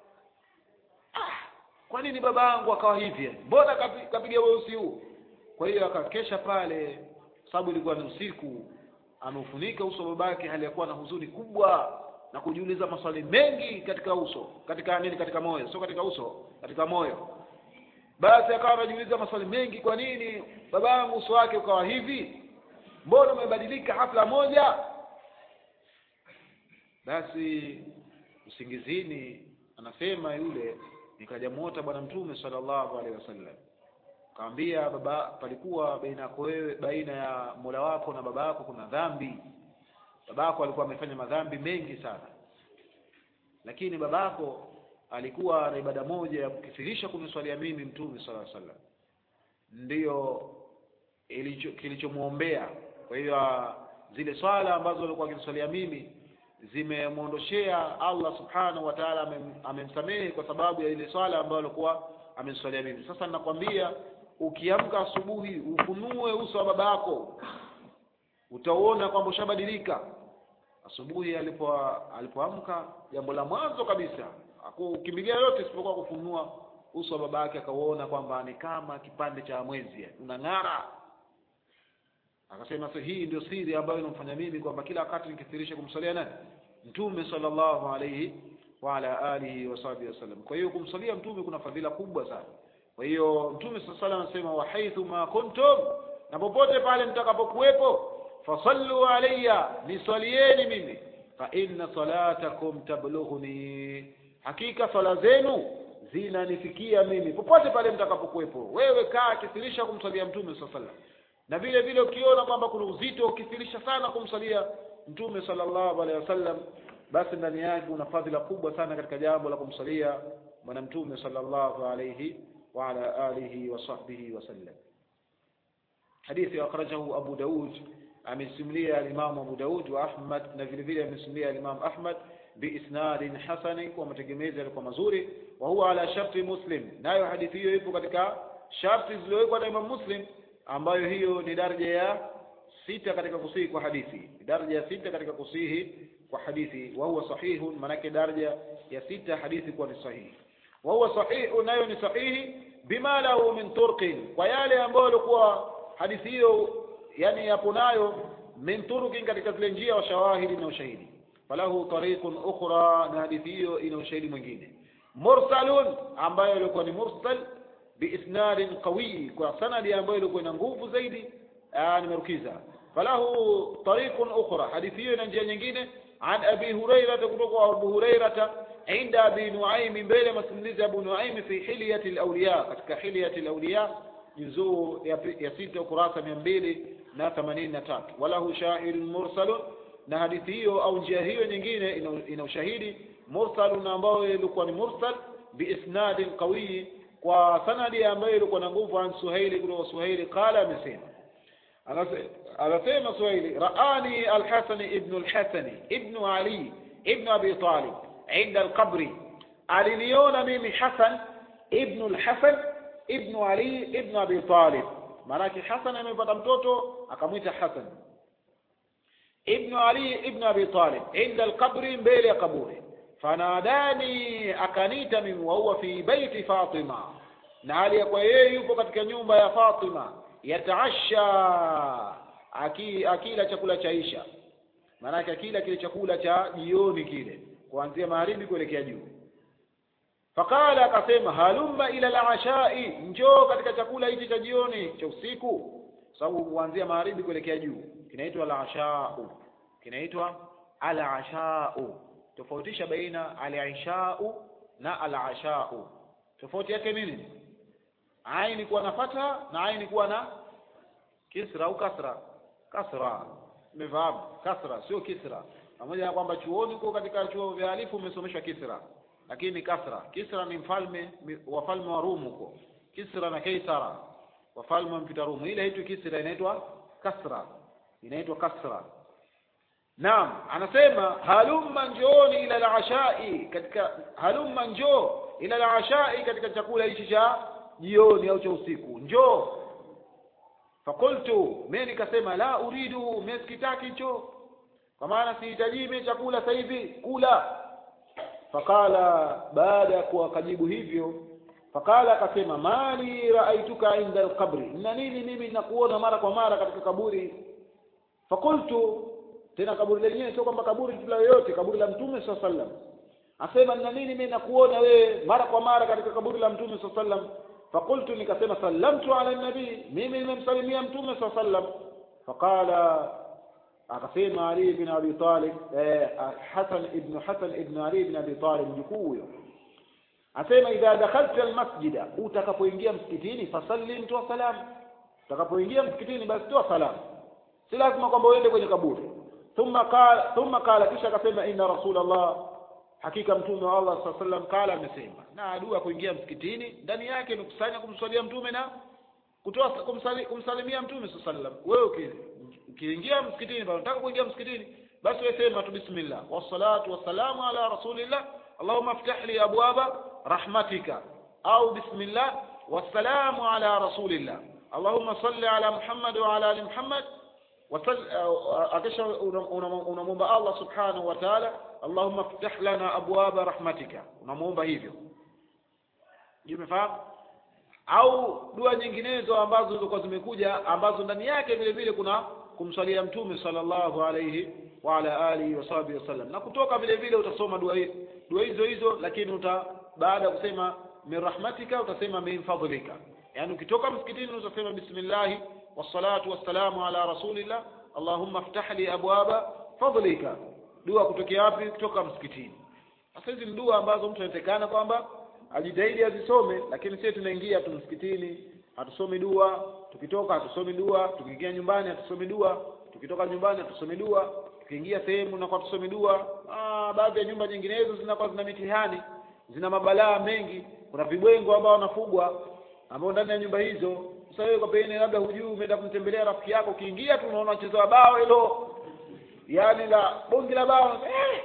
[SPEAKER 1] ah, kwa nini baba yangu akawa hivi mbona kapi- kapiga weusi huu kwa hiyo akakesha pale sababu ilikuwa ni usiku ameufunika uso wa babake hali ya kuwa na huzuni kubwa na kujiuliza maswali mengi katika uso katika nini katika moyo sio katika uso katika moyo basi akawa anajiuliza maswali mengi kwa nini baba yangu uso wake ukawa hivi mbona umebadilika hafla moja basi usingizini anasema yule nikaja muota bwana mtume sallallahu alaihi wasallam kaambia baba palikuwa baina yako wewe baina ya mola wako na baba yako kuna dhambi babako alikuwa amefanya madhambi mengi sana lakini babako alikuwa na ibada moja ya kukithirisha kuniswalia mimi mtume sallallahu alaihi wasallam ndiyo ilicho kilichomwombea kwa hiyo ah, zile swala ambazo alikuwa akiniswalia mimi zimemwondoshea Allah subhanahu wa ta'ala amem- amemsamehe kwa sababu ya ile swala ambayo alikuwa ameniswalia mimi sasa nakwambia ukiamka asubuhi ufunue uso wa baba yako utauona kwamba ushabadilika asubuhi alipo alipoamka jambo la mwanzo kabisa akukimbilia yote isipokuwa kufunua uso wa baba yake akauona kwamba ni kama kipande cha mwezi unang'ara akasema sasa hii ndio siri ambayo inamfanya mimi kwamba kila wakati nikithirisha kumsalia nani mtume sallallahu alayhi wa ala alihi wa sahbihi wasallam kwa hiyo kumsalia mtume kuna fadhila kubwa sana kwa hiyo mtume sallallahu alayhi anasema wa haithu ma kuntum na popote pale mtakapokuwepo fasallu alayya niswalieni mimi fa inna salatakum tablughuni hakika sala zenu zinanifikia mimi popote pale mtakapokuwepo wewe kaa kithirisha kumsalia mtume sallallahu alayhi wasallam na vile vile ukiona kwamba kuna uzito ukithirisha sana kumsalia mtume sallallahu alaihi wasallam basi ndani yake una fadhila kubwa sana katika jambo la kumsalia bwana mtume sallallahu alaihi wa ala alihi wa sahbihi wasallam hadithi akhrajahu Abu Daud amesimulia al-Imam Abu Daud wa Ahmad na vile vile amesimulia al-Imam Ahmad biisnadin hasani kwa mategemezi yalikuwa mazuri wa huwa ala sharti Muslim nayo hadithi hiyo ipo katika sharti zilizowekwa na Imam Muslim ambayo hiyo ni daraja ya sita katika kusihi kwa hadithi daraja ya sita katika kusihi kwa hadithi wa huwa sahihun manake daraja ya sita hadithi kuwa ni sahihi wa huwa sahihu nayo ni sahihi bima lahu min turqin kwa yale ambayo alikuwa hadithi hiyo yani yapo nayo min turqin katika zile njia wa shawahidi na ushahidi falahu tariqun ukhra na hadithi hiyo ina ushahidi mwingine mursalun ambayo ilikuwa ni mursal biisnadin qawi kwa sanadi ambayo ilikuwa ina nguvu zaidi nimerukiza falahu tariqun ukhra hadithi hiyo ina njia nyingine an abi hurairah kutoka kwa abu hurairah inda abi nuaim mbele masimulizi abu nuaim fi hilyati alawliya katika hilyati alawliya juzuu ya, ya sita ukurasa mia mbili na themanini na tatu walahu shahidun mursalun na hadithi hiyo au njia hiyo nyingine ina, ina ushahidi mursalun ambayo ilikuwa ni mursal biisnadin qawiyi kwa sanadi ambayo ilikuwa na nguvu an suhaili kutoka suhaili qala amesema anasema suhaili raani alhasani ibnu alhasani ibnu ali ibnu abi talib inda alqabri aliniona mimi hasan ibnu alhasan ibnu ali ibnu abi talib maanake hasan amepata mtoto akamwita hasan ibnu ali ibnu abi talib inda alqabri mbele ya kaburi fanadani akanita mimi wa huwa fi baiti fatima na hali ya kwa yeye yupo katika nyumba ya fatima yataasha aki, akila chakula cha isha maanake akila kile chakula cha jioni kile kuanzia magharibi kuelekea juu faqala akasema halumma ila alashai njoo katika chakula hichi cha jioni cha usiku sababu kuanzia magharibi kuelekea juu kinaitwa alashau kinaitwa alashau tofautisha baina alishau na alashau tofauti yake nini aini kuwa na fatha na aini kuwa na kisra au kasra kasra umefahamu kasra sio kisra pamoja na kwamba chuoni huko katika chuo vya alifu umesomeshwa kisra lakini kasra kisra ni mfalme wafalme wa Rumu huko kisra na kaisara wafalme wa mpita Rumu ile hitu kisra inaitwa kasra inaitwa kasra naam anasema halumma njooni ila al-ashai katika halumma njoo ila al-ashai katika chakula hichi cha jioni au cha usiku njoo fakultu mimi nikasema la uridu mimi sikitaki hicho kwa maana sihitaji mimi chakula sasa hivi kula fakala baada ya kuwakajibu hivyo fakala akasema mali raaituka inda alqabri na nini mimi nakuona mara kwa mara katika kaburi fakultu tena kaburi lenyewe sio kwamba kaburi la yoyote kaburi la mtume saa sallam asema na nini mimi nakuona wewe mara kwa mara katika kaburi la mtume saa sallam fakultu nikasema sallamtu ala nabii mimi nimemsalimia mtume saa sallam faqala akasema Ali bin Abi Talib eh, Hasan ibn Hasan ibn Ali bin Abi Talib mjukuu huyo asema idha dakhalta almasjida utakapoingia msikitini fasallim toa salam utakapoingia msikitini basi toa salam si lazima kwamba uende kwenye kaburi thumma qala thumma qala kisha akasema inna rasulullah hakika mtume wa Allah sallallahu alaihi wasallam kala amesema na dua kuingia msikitini ndani yake ni kusanya kumswalia mtume na kutoa kumsali, kumsalimia mtume sallallahu alaihi wasallam wewe ukiingia msikitini bado unataka kuingia msikitini basi wewe sema tu bismillah wassalatu wassalamu ala rasulillah allahumma iftah li abwaba rahmatika au bismillah wassalamu ala rasulillah allahumma salli ala muhammad wa ala ali muhammad akisha unamwomba Allah subhanahu wa ta'ala Allahumma ftah lana abwaba rahmatika unamwomba hivyo umefahamu au dua nyinginezo ambazo zilikuwa zimekuja ambazo ndani yake vile vile kuna kumswalia mtume sallallahu alayhi wa ala alihi wa sahbihi wasallam na kutoka vile vile utasoma dua dua hizo hizo lakini uta baada ya kusema min rahmatika utasema min fadlika yani ukitoka msikitini utasema bismillah wassalatu wassalamu ala rasulillah allahumma ftah li abwaba fadlika dua kutokea wapi kutoka msikitini sasa hizi ni dua ambazo mtu anatekana kwamba ajitahidi azisome lakini sisi tunaingia tu msikitini hatusomi dua tukitoka hatusomi dua tukiingia nyumbani hatusomi dua tukitoka nyumbani hatusomi dua tukiingia sehemu na kwa tusomi dua ah baadhi ya nyumba nyinginezo zinakuwa zina mitihani zina mabalaa mengi kuna vibwengo ambao wanafugwa ambao ndani ya nyumba hizo sasa wewe kwa pengine labda hujui umeenda kumtembelea rafiki yako ukiingia tu unaona mchezo wa bao hilo yaani la bongi la bao eh!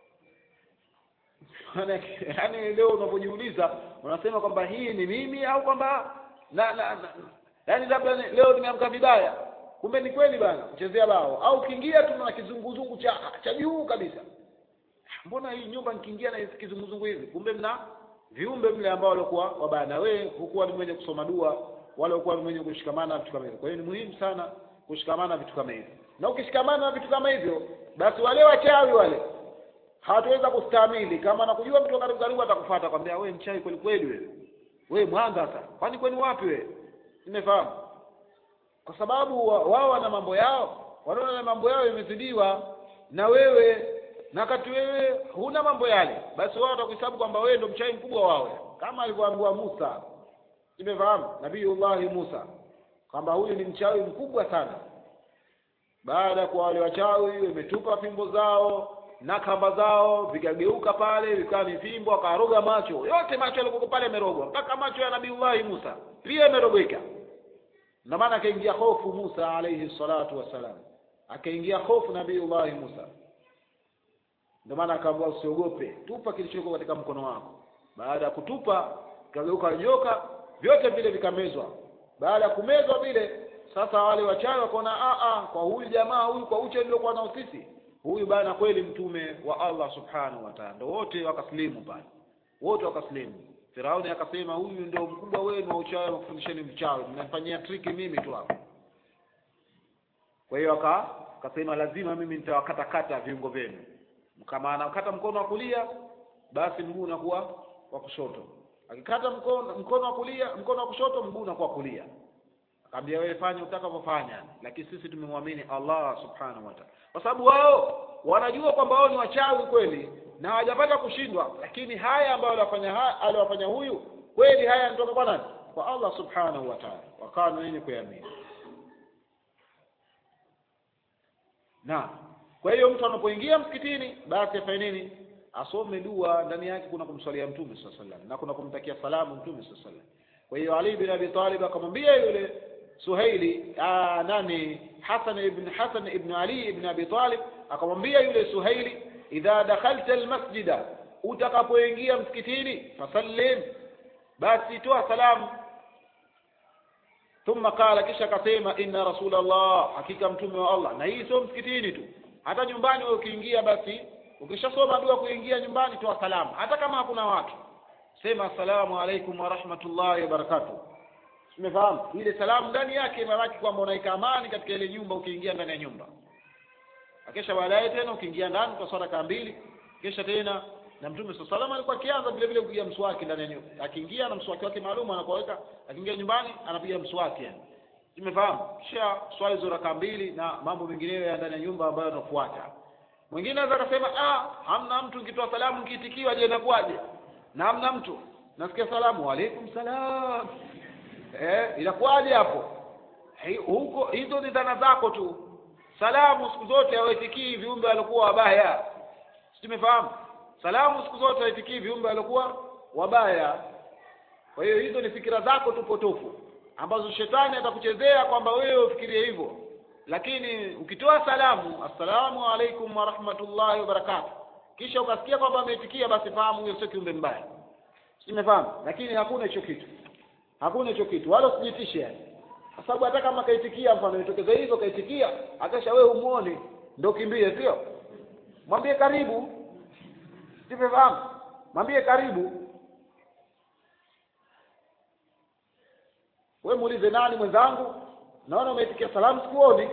[SPEAKER 1] yaani leo unapojiuliza unasema kwamba hii ni mimi au kwamba na, na, na yaani labda ni- leo nimeamka vibaya kumbe ni kweli bana kuchezea bao au ukiingia tu na kizunguzungu cha cha juu kabisa mbona hii nyumba nikiingia na hizi kizunguzungu hivi kumbe mna viumbe mle ambao walikuwa wabaya na wewe hukuwa ni mwenye kusoma dua wala hukuwa ni mwenye kushikamana na vitu kama hivyo kwa hiyo ni muhimu sana kushikamana na vitu kama hivyo na ukishikamana na vitu kama hivyo basi wale wachawi wale hawataweza kustahimili kama nakujua mtu wa karibu karibu atakufuata kwambia wewe mchawi kweli kweli wewe wewe mwanza sasa kwani kwani wapi wewe nimefahamu kwa sababu wa- wao wana mambo yao wanaona na mambo yao imezidiwa na wewe na wakati wewe huna mambo yale basi wao watakuhesabu kwamba wewe ndo mchawi mkubwa wao kama alivyoambiwa Musa nimefahamu nabiiullahi Musa kwamba huyu ni mchawi mkubwa sana baada ya kuwa wale wachawi wametupa fimbo zao na kamba zao vikageuka pale vikawa ni fimbo akaroga macho yote macho yalikuwa pale yamerogwa mpaka macho ya nabiiullahi Musa pia yamerogeka na maana akaingia hofu Musa alayhi salatu wassalam akaingia hofu nabiiullahi Musa ndio maana akaambiwa usiogope tupa kilichoko katika mkono wako baada ya kutupa kageuka joka vyote vile vikamezwa baada ya kumezwa vile sasa wale wachawi wakaona a a kwa huyu jamaa huyu kwa uche niliokuwa nao sisi huyu bana kweli mtume wa Allah subhanahu wa ta'ala ndio wote wakaslimu pale wote wakaslimu Firauni akasema huyu ndio mkubwa wenu wa uchawi wakufundisheni mchawi mnafanyia triki mimi tu hapa kwa hiyo aka akasema lazima mimi nitawakatakata viungo vyenu kama anakata mkono wa kulia basi mguu unakuwa wa kushoto akikata mkono mkono wa kulia mkono wa kushoto mguu unakuwa kulia akamwambia wewe fanya utakavyofanya lakini sisi tumemwamini Allah subhanahu wa ta'ala kwa sababu wao wanajua kwamba wao ni wachawi kweli na hawajapata kushindwa lakini haya ambayo aliyofanya ha- aliyofanya huyu kweli haya yanatoka kwa nani kwa Allah subhanahu wa ta'ala wakawa ni wenye kuamini na kwa hiyo mtu anapoingia msikitini basi afanye nini asome dua ndani yake kuna kumswalia mtume sallallahu alaihi wasallam na kuna kumtakia salamu mtume sallallahu alaihi wasallam kwa hiyo Ali bin Abi Talib akamwambia yule Suhaili aa, nani Hasan ibn Hasan ibn Ali ibn Abi Talib akamwambia yule Suhaili idha dakhalta almasjida utakapoingia msikitini fasallim basi toa salamu thumma qala kisha akasema inna rasulallah hakika mtume wa Allah na hii sio msikitini tu hata nyumbani wewe ukiingia basi ukishasoma dua kuingia nyumbani toa salamu hata kama hakuna watu sema assalamu alaikum wa rahmatullahi wa barakatuh umefahamu ile salamu ndani yake maanake kwamba unaika amani katika ile nyumba ukiingia ndani ya nyumba akisha baadaye tena ukiingia ndani kwa swala kaa mbili kisha tena na mtume swalla salama alikuwa akianza vile vile kupiga mswaki ndani ya nyumba akiingia na mswaki wake maalum anapoweka akiingia nyumbani anapiga mswaki yani tumefahamu kisha swali hizo raka mbili na mambo mengineyo ya ndani ya nyumba ambayo yanafuata mwingine anaweza akasema ah hamna mtu nikitoa salamu nikiitikiwa je inakuwaje na hamna mtu nasikia salamu wa alaikum salam eh inakuwaje hapo Hi- huko hizo ni dhana zako tu salamu siku zote hawaitikii viumbe waliokuwa wabaya si tumefahamu salamu siku zote hawaitikii viumbe waliokuwa wabaya kwa hiyo hizo ni fikira zako tu potofu ambazo shetani atakuchezea kwamba wewe ufikirie hivyo lakini ukitoa salamu assalamu alaikum wa rahmatullahi wa barakatuh kisha ukasikia kwamba ameitikia basi fahamu huyo sio kiumbe mbaya simefahamu lakini hakuna hicho kitu hakuna hicho kitu wala usijitishe yani kwa sababu hata kama kaitikia mfano itokeza hivyo kaitikia akasha wewe umuone ndio kimbie sio mwambie karibu simefahamu mwambie karibu we muulize nani mwenzangu naona umeitikia salamu sikuoni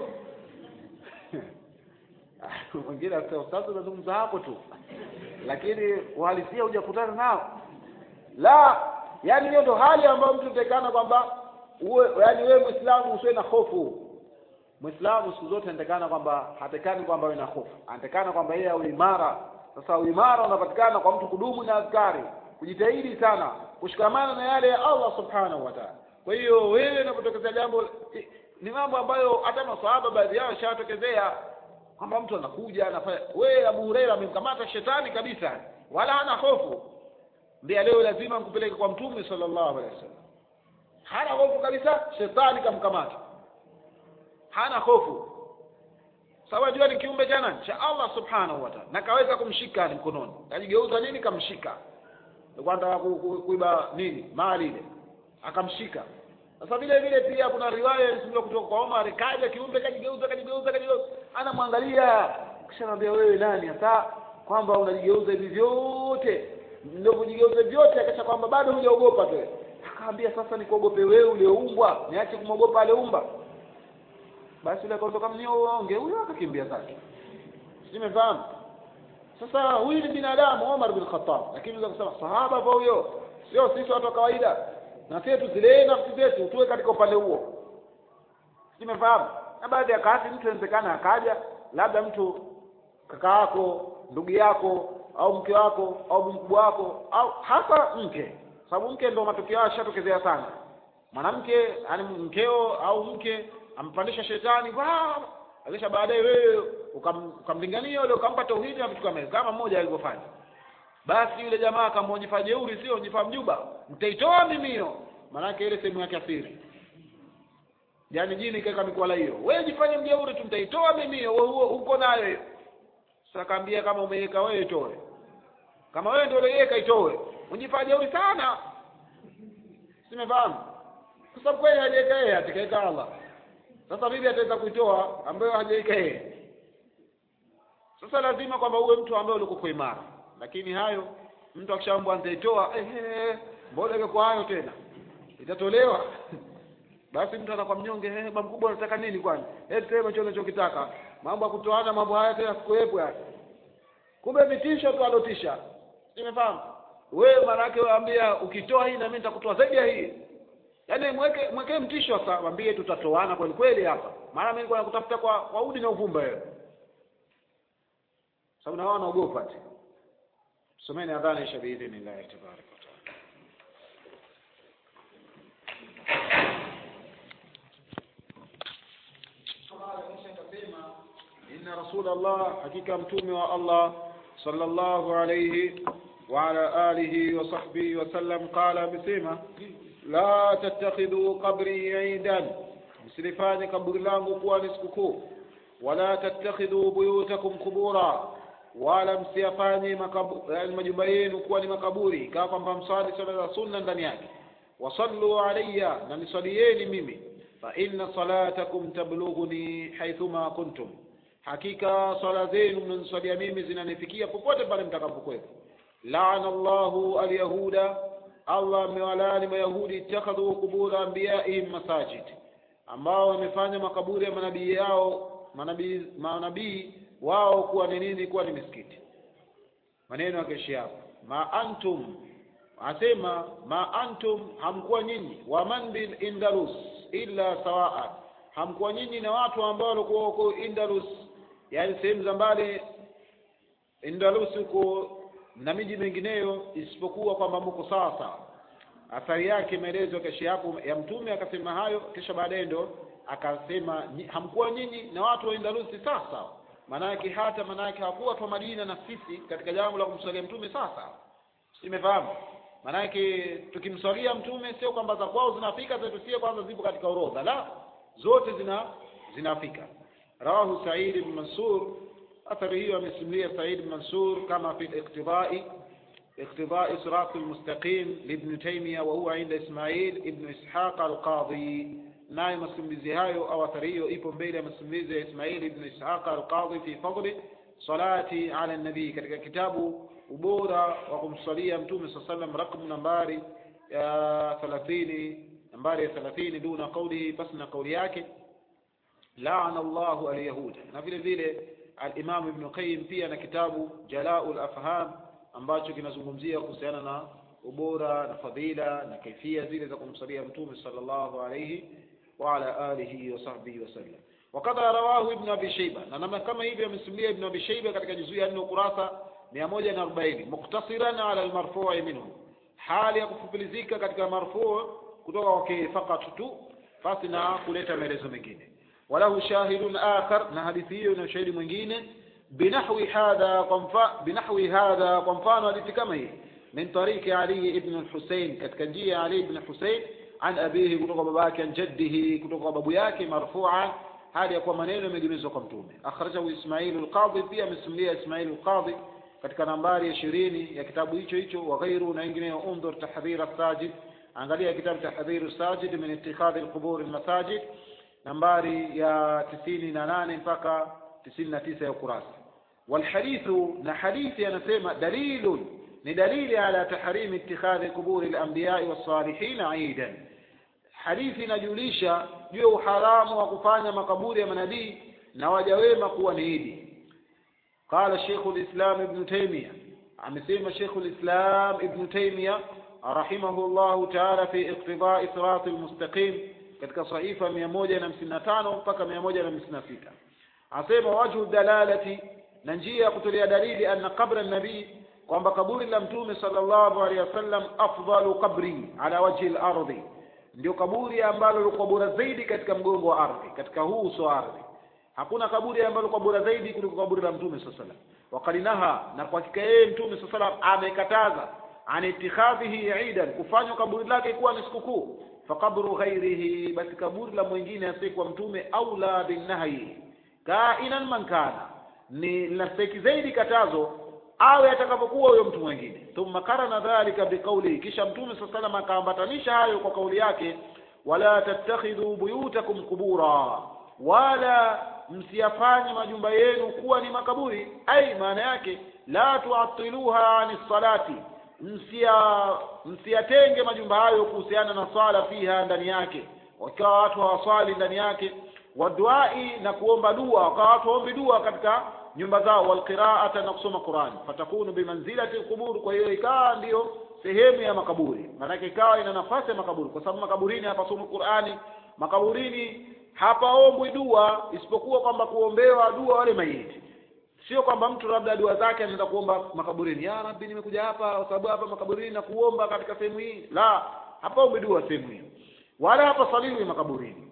[SPEAKER 1] mwingine akasema sasa unazungumza hapo tu lakini uhalisia hujakutana nao la yani hiyo ndo hali ambayo mtu utakana kwamba uwe yani wewe muislamu usiwe na hofu muislamu siku zote anatakana kwamba hatekani kwamba awe na hofu anatakana kwamba yeye awe imara sasa uimara unapatikana kwa mtu kudumu na askari kujitahidi sana kushikamana na yale ya Allah subhanahu wa ta'ala kwa hiyo wewe unapotokezea jambo i- ni mambo ambayo hata maswahaba baadhi yao shawatokezea kwamba mtu anakuja anafanya wewe Abu Huraira amemkamata shetani kabisa wala hana hofu ndiye leo lazima nkupeleke kwa mtume sallallahu alaihi wasallam hana hofu kabisa shetani kamkamata hana hofu sababu jua ni kiumbe cha nani cha Allah subhanahu wa ta'ala na kaweza kumshika ni mkononi kajigeuza nini kamshika alikuwa anataka ku- ku- kuiba nini mali ile akamshika sasa vile vile pia kuna riwaya ilisimuliwa kutoka kwa Omar kaja kiumbe kajigeuza kajigeuza kajigeuza anamwangalia kisha anambia wewe nani hasa kwamba unajigeuza hivi vyote ndio kujigeuza vyote akisha kwamba bado hujaogopa tu akaambia sasa nikuogope wewe ulioumbwa niache kumwogopa aliyeumba basi yule akaondoka mnionge huyo akakimbia zake simefahamu sasa huyu ni binadamu Omar bin Khattab lakini unaweza kusema sahaba kwa huyo sio sisi watu wa kawaida na sisi tuzilee nafsi zetu tuwe katika upande huo simefahamu na baadhi ya wakati mtu inawezekana akaja labda mtu kaka yako ndugu yako au mke wako au mkubwa wako au hasa mke sababu mke ndio matokeo yao yashatokezea sana mwanamke yani mkeo au mke ampandisha shetani wa akisha baadaye wewe ukam- ukamlingania yule ukampa tauhidi na vitu kama hivyo kama mmoja alivyofanya basi yule jamaa akamwonyesha jeuri sio onyefa mjuba mtaitoa mimio maanake ile sehemu yake asiri yaani jini kaeka mikwala hiyo wewe jifanye mjeuri tu mtaitoa mimio wewe huo uko nayo hiyo sasa kaambia kama umeweka wewe itoe kama wewe ndio uliweka itoe unjifanye jeuri sana simefahamu kwa sababu kweli hajaweka yeye atakaweka Allah sasa vipi ataweza kuitoa ambayo hajaweka yeye sasa lazima kwamba uwe mtu ambaye ulikuwa imara lakini hayo mtu akishaambwa nitaitoa ehe mbona iko kwa hayo tena itatolewa basi mtu anakuwa mnyonge eh baba mkubwa unataka nini kwani eh sema hicho unachokitaka mambo ya kutoana mambo haya tena sikuwepo haya kumbe vitisho tu alotisha nimefahamu wewe maana yake waambia ukitoa hii na mimi nitakutoa zaidi ya hii yaani mweke mwekee mtisho sasa mwambie tutatoana kweli kweli hapa maana mimi nilikuwa nakutafuta kwa kwa udi na uvumba wewe sababu na wao wanaogopa ati someni adhana isha biidhnillahi tabaraka wa taala inna rasulallah hakika mtume wa allah sallallahu alayhi wa ala alihi wa sahbihi wasallam qala amesema la tattakhidhu qabri idan msilifanye kaburi langu kuwa ni sikukuu wala tattakhidhu buyutakum qubura wala msiyafanye makabu- yaani majumba yenu kuwa ni makaburi ikawa kwamba mswali swala za sunna ndani yake wasallu alayya na niswalieni mimi fa inna salatakum tablughuni haithuma kuntum hakika swala zenu mnaniswalia mimi zinanifikia popote pale mtakapokuwepo laana llahu alyahuda allah amewalaani mayahudi ittakhadhu qubura anbiyaihim masajid ambao wamefanya makaburi ya manabii yao manabii manabii wao kuwa ni nini kuwa ni misikiti maneno ya keshi hapo ma antum asema ma antum hamkuwa nyinyi wa man bil indalus illa sawaa hamkuwa nyinyi na watu ambao walikuwa huko indalus yani sehemu za mbali indalus huko na miji mingineyo isipokuwa kwamba mko sawa sawa athari yake maelezo keshi hapo ya mtume akasema hayo kisha baadaye ndo akasema "Nyi- hamkuwa nyinyi na watu wa indalusi sawa sawa maanake hata maanake hawakuwa watu wa madina na sisi katika jambo la kumswalia mtume sawa sawa simefahamu maanake tukimswalia mtume sio kwamba za kwao zinafika zetu sie kwanza zipo katika orodha la zote zina zinafika rawahu said ibn mansur athari hiyo amesimulia said ibn mansur kama fi iqtidai اقتضاء صراط المستقيم لابن تيمية وهو عند إسماعيل ابن إسحاق القاضي naye masimulizi hayo au athari hiyo ipo mbele ya masimulizi ya Ismail ibn Ishaq al-Qadhi fi fadli salati ala nabii katika kitabu ubora wa kumsalia mtume saa sallam rakmu nambari ya thelathini nambari ya thelathini duna qaulihi basi na kauli yake laana Allahu alyahuda na vile vile al-Imam Ibn Qayyim pia na kitabu Jala'ul Afham ambacho kinazungumzia kuhusiana na ubora na fadhila na kaifia zile za kumsalia mtume sallallahu alayhi wa ala alihi wa sahbihi wasallam wakadha rawahu ibn abi shayba na namna kama hivyo amesimulia ibn abi shayba katika juzuu ya 4 ukurasa 140 muktasiran ala almarfu'i minhu hali ya kufupilizika katika marfu' kutoka kwake fakat tu basi na kuleta maelezo mengine walahu shahidun akhar na hadithi hiyo ina ushahidi mwingine binahwi hadha kwa mfa binahwi hadha kwa mfano hadithi kama hii min tariki ali ibn al-husayn katika njia ya ali ibn husayn an abihi kutoka babake an jaddihi kutoka kwa babu yake marfu'an hali ya kuwa maneno yamegemezwa kwa mtume akhrajahu ismailu lqadhi pia amesimulia ismailu lqadhi katika nambari ya ishirini ya kitabu hicho hicho wa ghairu na wengineo undhur tahdhir sajid angalia kitabu tahdhir sajid min ittikhadhi alqubur almasajid nambari ya tisini na nane mpaka tisini na tisa ya ukurasa walhadithu na hadithi anasema dalilun ni dalili ala tahrimi ittikhadhi quburi alambiyai wassalihin aidan hadithi inajulisha juu ya uharamu wa kufanya makaburi ya manabii na waja wema kuwa ni idi قال شيخ الإسلام ابن تيمية amesema Sheikh al-Islam Ibn Taymiyyah rahimahullahu ta'ala fi iqtida' sirat al-mustaqim katika sahifa 155 mpaka 156 asema wajhu dalalati na njia ya kutolea dalili anna qabra an-nabii kwamba kaburi la mtume sallallahu alaihi wasallam afdalu qabri ala wajhi al-ardi ndio kaburi ambalo liko bora zaidi katika mgongo wa ardhi katika huu uso wa ardhi hakuna kaburi ambalo kwa bora zaidi kuliko kaburi la mtume sallallahu alaihi wasallam waqalinaha na kwa hakika yeye mtume sallallahu alaihi wasallam amekataza an itikhadhihi idan kufanywa kaburi lake kuwa ni sikukuu faqabru ghairihi basi kaburi la mwingine asiyekuwa mtume aula binnahi kainan man kana ni linastahiki zaidi katazo awe atakapokuwa huyo mtu mwingine thumma karana dhalika biqaulihi kisha mtume sallallahu alaihi wasallam akaambatanisha hayo kwa kauli yake wala tattakhidhu buyutakum qubura wala msiyafanye majumba yenu kuwa ni makaburi ai maana yake la tuatiluha ani salati msia msiyatenge majumba hayo kuhusiana na swala fiha ndani yake wakawa watu hawaswali ndani yake waduai na kuomba dua wakawa watu waombi dua katika nyumba zao walqiraata na kusoma Qur'an fatakunu bimanzilati alqubur kwa hiyo ikawa ndiyo sehemu ya makaburi maanake ikawa ina nafasi ya makaburi kwa sababu makaburini hapasomi Qur'ani makaburini hapaombwi dua isipokuwa kwamba kuombewa dua wale maiti sio kwamba mtu labda dua zake anaenda kuomba makaburini ya rabbi nimekuja hapa kwa sababu hapa makaburini na kuomba katika sehemu hii la hapaombi dua sehemu hiyo wala hapasaliwi makaburini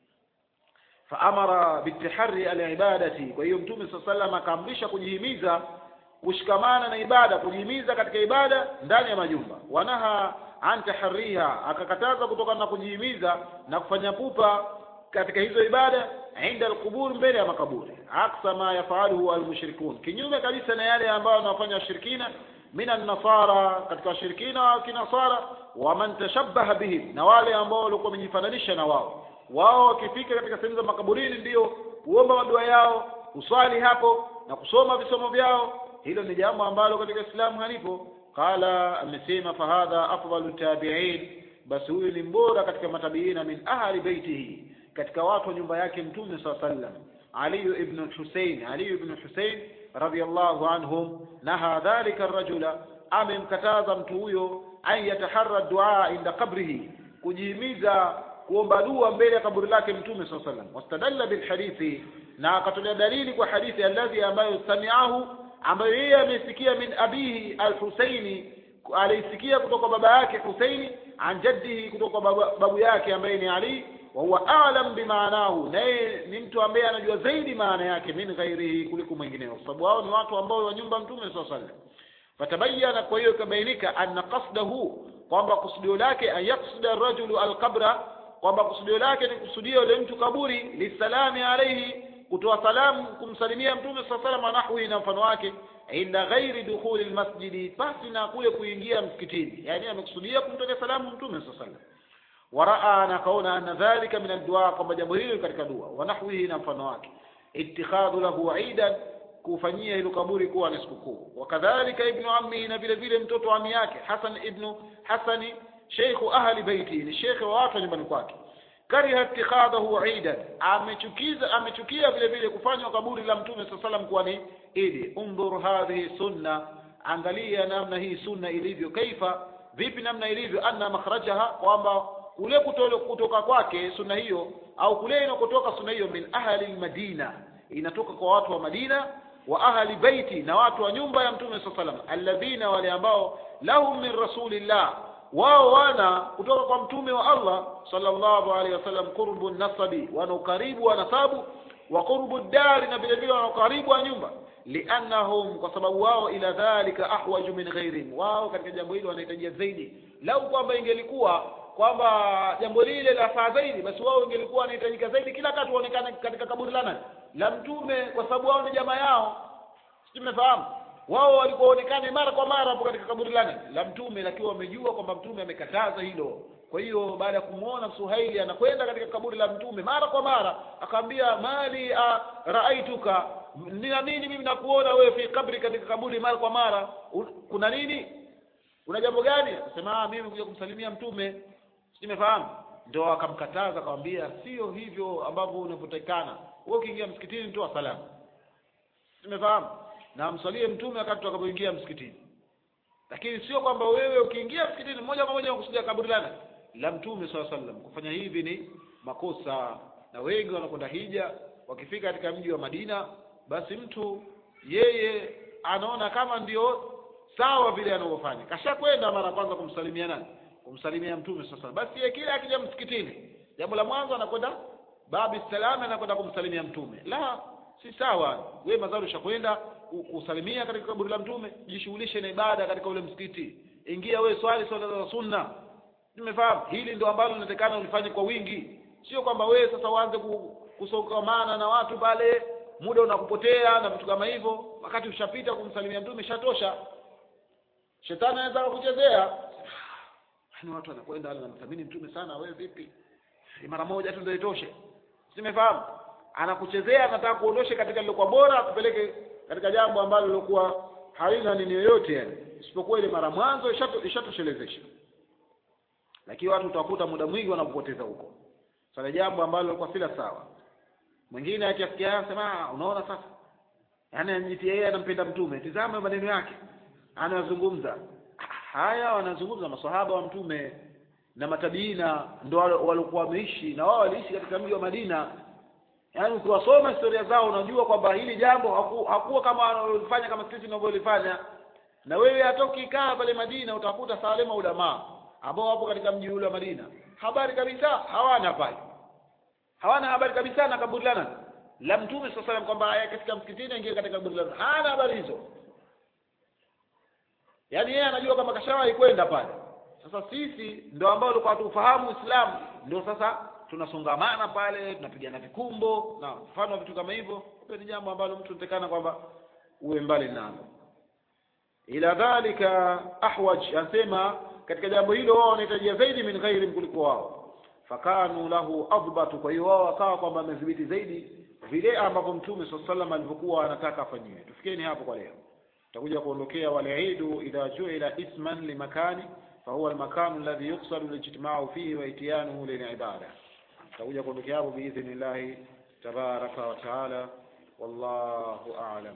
[SPEAKER 1] faamara bitihari alibadati kwa hiyo mtume saa salam akaamrisha kujihimiza kushikamana na ibada kujihimiza katika ibada ndani ya majumba wanaha an tahariha akakataza kutokana na kujihimiza na kufanya pupa katika hizo ibada inda alqubur mbele ya makaburi aksa ma yafaluhu almushrikun kinyume kabisa na yale ambayo wanafanya washirikina min annasara katika washirikina wa kinasara wa man tashabbaha bihim na wale ambao walikuwa wamejifananisha na wao wao wakifika katika sehemu za makaburini ndio kuomba madua yao kuswali hapo na kusoma visomo vyao hilo ni jambo ambalo katika Uislamu halipo qala amesema fahadha afdalu tabi'in basi huyu ni mbora katika matabiina min ahli baitihi katika watu wa nyumba yake mtume saa sallam Ali ibn Hussein Ali ibn Hussein radiyallahu anhum naha dhalika rajula amemkataza mtu huyo an yataharra dua inda qabrihi kujihimiza kuomba dua mbele ya kaburi lake mtume saa sallam wastadalla bilhadithi na akatolea dalili kwa hadithi alladhi ambayo samiahu ambayo yeye amesikia min abihi al-Husaini alisikia kutoka baba yake Husaini an jaddihi kutoka babu, babu yake ambaye ni Ali wa huwa a'lam bimaanahu naye ni mtu ambaye anajua zaidi maana yake min ghairihi kuliko mwingineo kwa sababu hao ni watu ambao wa nyumba mtume sallallahu alaihi wasallam fatabayana kwa hiyo ikabainika anna qasdahu kwamba kusudio lake an yaqsida rajulu alqabra kwamba kusudio lake ni kusudia yule mtu kaburi lisalami alayhi kutoa salamu kumsalimia mtume sallallahu alaihi wasallam nahwi na mfano wake inda ghairi dukhuli almasjidi pasi na kule kuingia msikitini yani amekusudia kumtolea salamu mtume sallallahu alaihi wasallam waraa na kaona anna dhalika min addua kwamba jambo hilo katika dua wa nahwihi na mfano wake ittikhadhu lahu idan kufanyia hilo kaburi kuwa ni sikukuu wakadhalika ibnu ammi na vile vile mtoto wa ami yake hasan ibnu hasani sheikhu ahli baiti ni shekhe wa watu nyumbani kwake kariha ittikhadahu idan amechukiza amechukia vile vile kufanywa kaburi la mtume saa salam kuwa ni idi undhur hadhihi sunna angalia namna hii sunna ilivyo kaifa vipi namna ilivyo anna makhrajaha kwamba kule kutoka kwake sunna hiyo au kule inakotoka sunna hiyo min ahli almadina inatoka kwa watu wa Madina wa ahli baiti na watu wa nyumba ya mtume saa salam alladhina wale ambao lahum min rasulillah wao wana kutoka kwa mtume wa Allah sallallahu alaihi wasallam qurbu nasabi wana ukaribu wa nasabu wa qurbu dari na vile vile wana ukaribu wa nyumba liannahum kwa sababu wao ila dhalika ahwaju min ghairihim wao katika jambo hilo wanahitajia zaidi lau kwamba ingelikuwa kwamba jambo lile la faa zaidi basi wao ingelikuwa wanahitajika zaidi kila wakati waonekane katika kaburi la nani la mtume kwa sababu wao ni jamaa yao sijui mmefahamu wao walikuwa waonekane mara kwa mara hapo katika kaburi la nani la mtume lakini wamejua kwamba mtume amekataza hilo kwa hiyo baada ya kumwona suhaili anakwenda katika kaburi la mtume mara kwa mara akaambia mali a, raaituka nina nini mimi nakuona wewe fi kabri katika kaburi mara kwa mara Un, kuna nini una jambo gani akasema "Ah, mimi kuja kumsalimia mtume simefahamu ndio akamkataza akamwambia sio hivyo ambavyo unavyotakikana wewe ukiingia msikitini toa salamu simefahamu na msalie mtume wakati tutakapoingia msikitini lakini sio kwamba wewe ukiingia msikitini moja kwa moja unakusudia kaburi lana la mtume swalla sallam kufanya hivi ni makosa na wengi wanakwenda hija wakifika katika mji wa Madina basi mtu yeye anaona kama ndio sawa vile anavyofanya kashakwenda mara ya kwanza kumsalimia nani kumsalimia mtume sasa basi yeye kila akija msikitini jambo la mwanzo anakwenda babi salama anakwenda kumsalimia mtume la si sawa wewe mazari ushakwenda ku- kusalimia katika kaburi la mtume jishughulishe na ibada katika ule msikiti ingia wewe swali swala za sunna nimefahamu hili ndio ambalo linatakana ulifanye kwa wingi sio kwamba wewe sasa uanze ku- kusongamana na watu pale muda unakupotea na vitu kama hivyo wakati ushapita kumsalimia mtume shatosha shetani anaweza kukuchezea yani watu wanakwenda wale wanamthamini mtume sana wewe vipi Ni mara moja tu ndio itoshe simefahamu anakuchezea anataka kuondoshe katika lilokuwa bora akupeleke katika jambo ambalo lilokuwa halina nini yoyote yani isipokuwa ile mara mwanzo ishato- ishatoshelezesha lakini watu utawakuta muda mwingi wanapoteza huko sasa ni jambo ambalo lilikuwa sila sawa mwingine akiasikia anasema "Ah, unaona sasa yaani anajitia yeye anampenda mtume tizama maneno yake anayozungumza haya wanazungumza maswahaba wa mtume na matabiina ndo wale- walikuwa wameishi na wao waliishi katika mji wa Madina yaani ukiwasoma historia zao unajua kwamba hili jambo haku, hakuwa kama wanalofanya kama sisi tunavyolifanya na wewe hata ukikaa pale Madina utakuta salema ulamaa ambao wapo katika mji ule wa Madina habari kabisa hawana pale hawana habari kabisa na kaburi la nani la mtume sasa salam kwamba aya katika msikitini aingie katika kaburi la nani hana habari hizo yaani yeye anajua kama kashawahi kwenda pale sasa sisi ndio ambao tulikuwa hatufahamu Uislamu ndio sasa tunasongamana pale tunapigana vikumbo na mfano wa vitu kama hivyo hiyo ni jambo ambalo mtu unatakana kwamba uwe mbali nalo ila dhalika ahwaj anasema katika jambo hilo wao wanahitajia zaidi min ghairi kuliko wao fakanu lahu adbatu kwa hiyo wao wakawa kwamba wamedhibiti zaidi vile ambavyo mtume saa salam alivyokuwa anataka afanyiwe tufikeni hapo kwa leo tutakuja kuondokea waliidu idha juila isman limakani fahuwa almakanu alladhi yuqsadu lijtimau fihi wa itiyanuhu lilibada tutakuja kuondokea hapo biidhnillahi tabaraka wa taala wallahu a'lam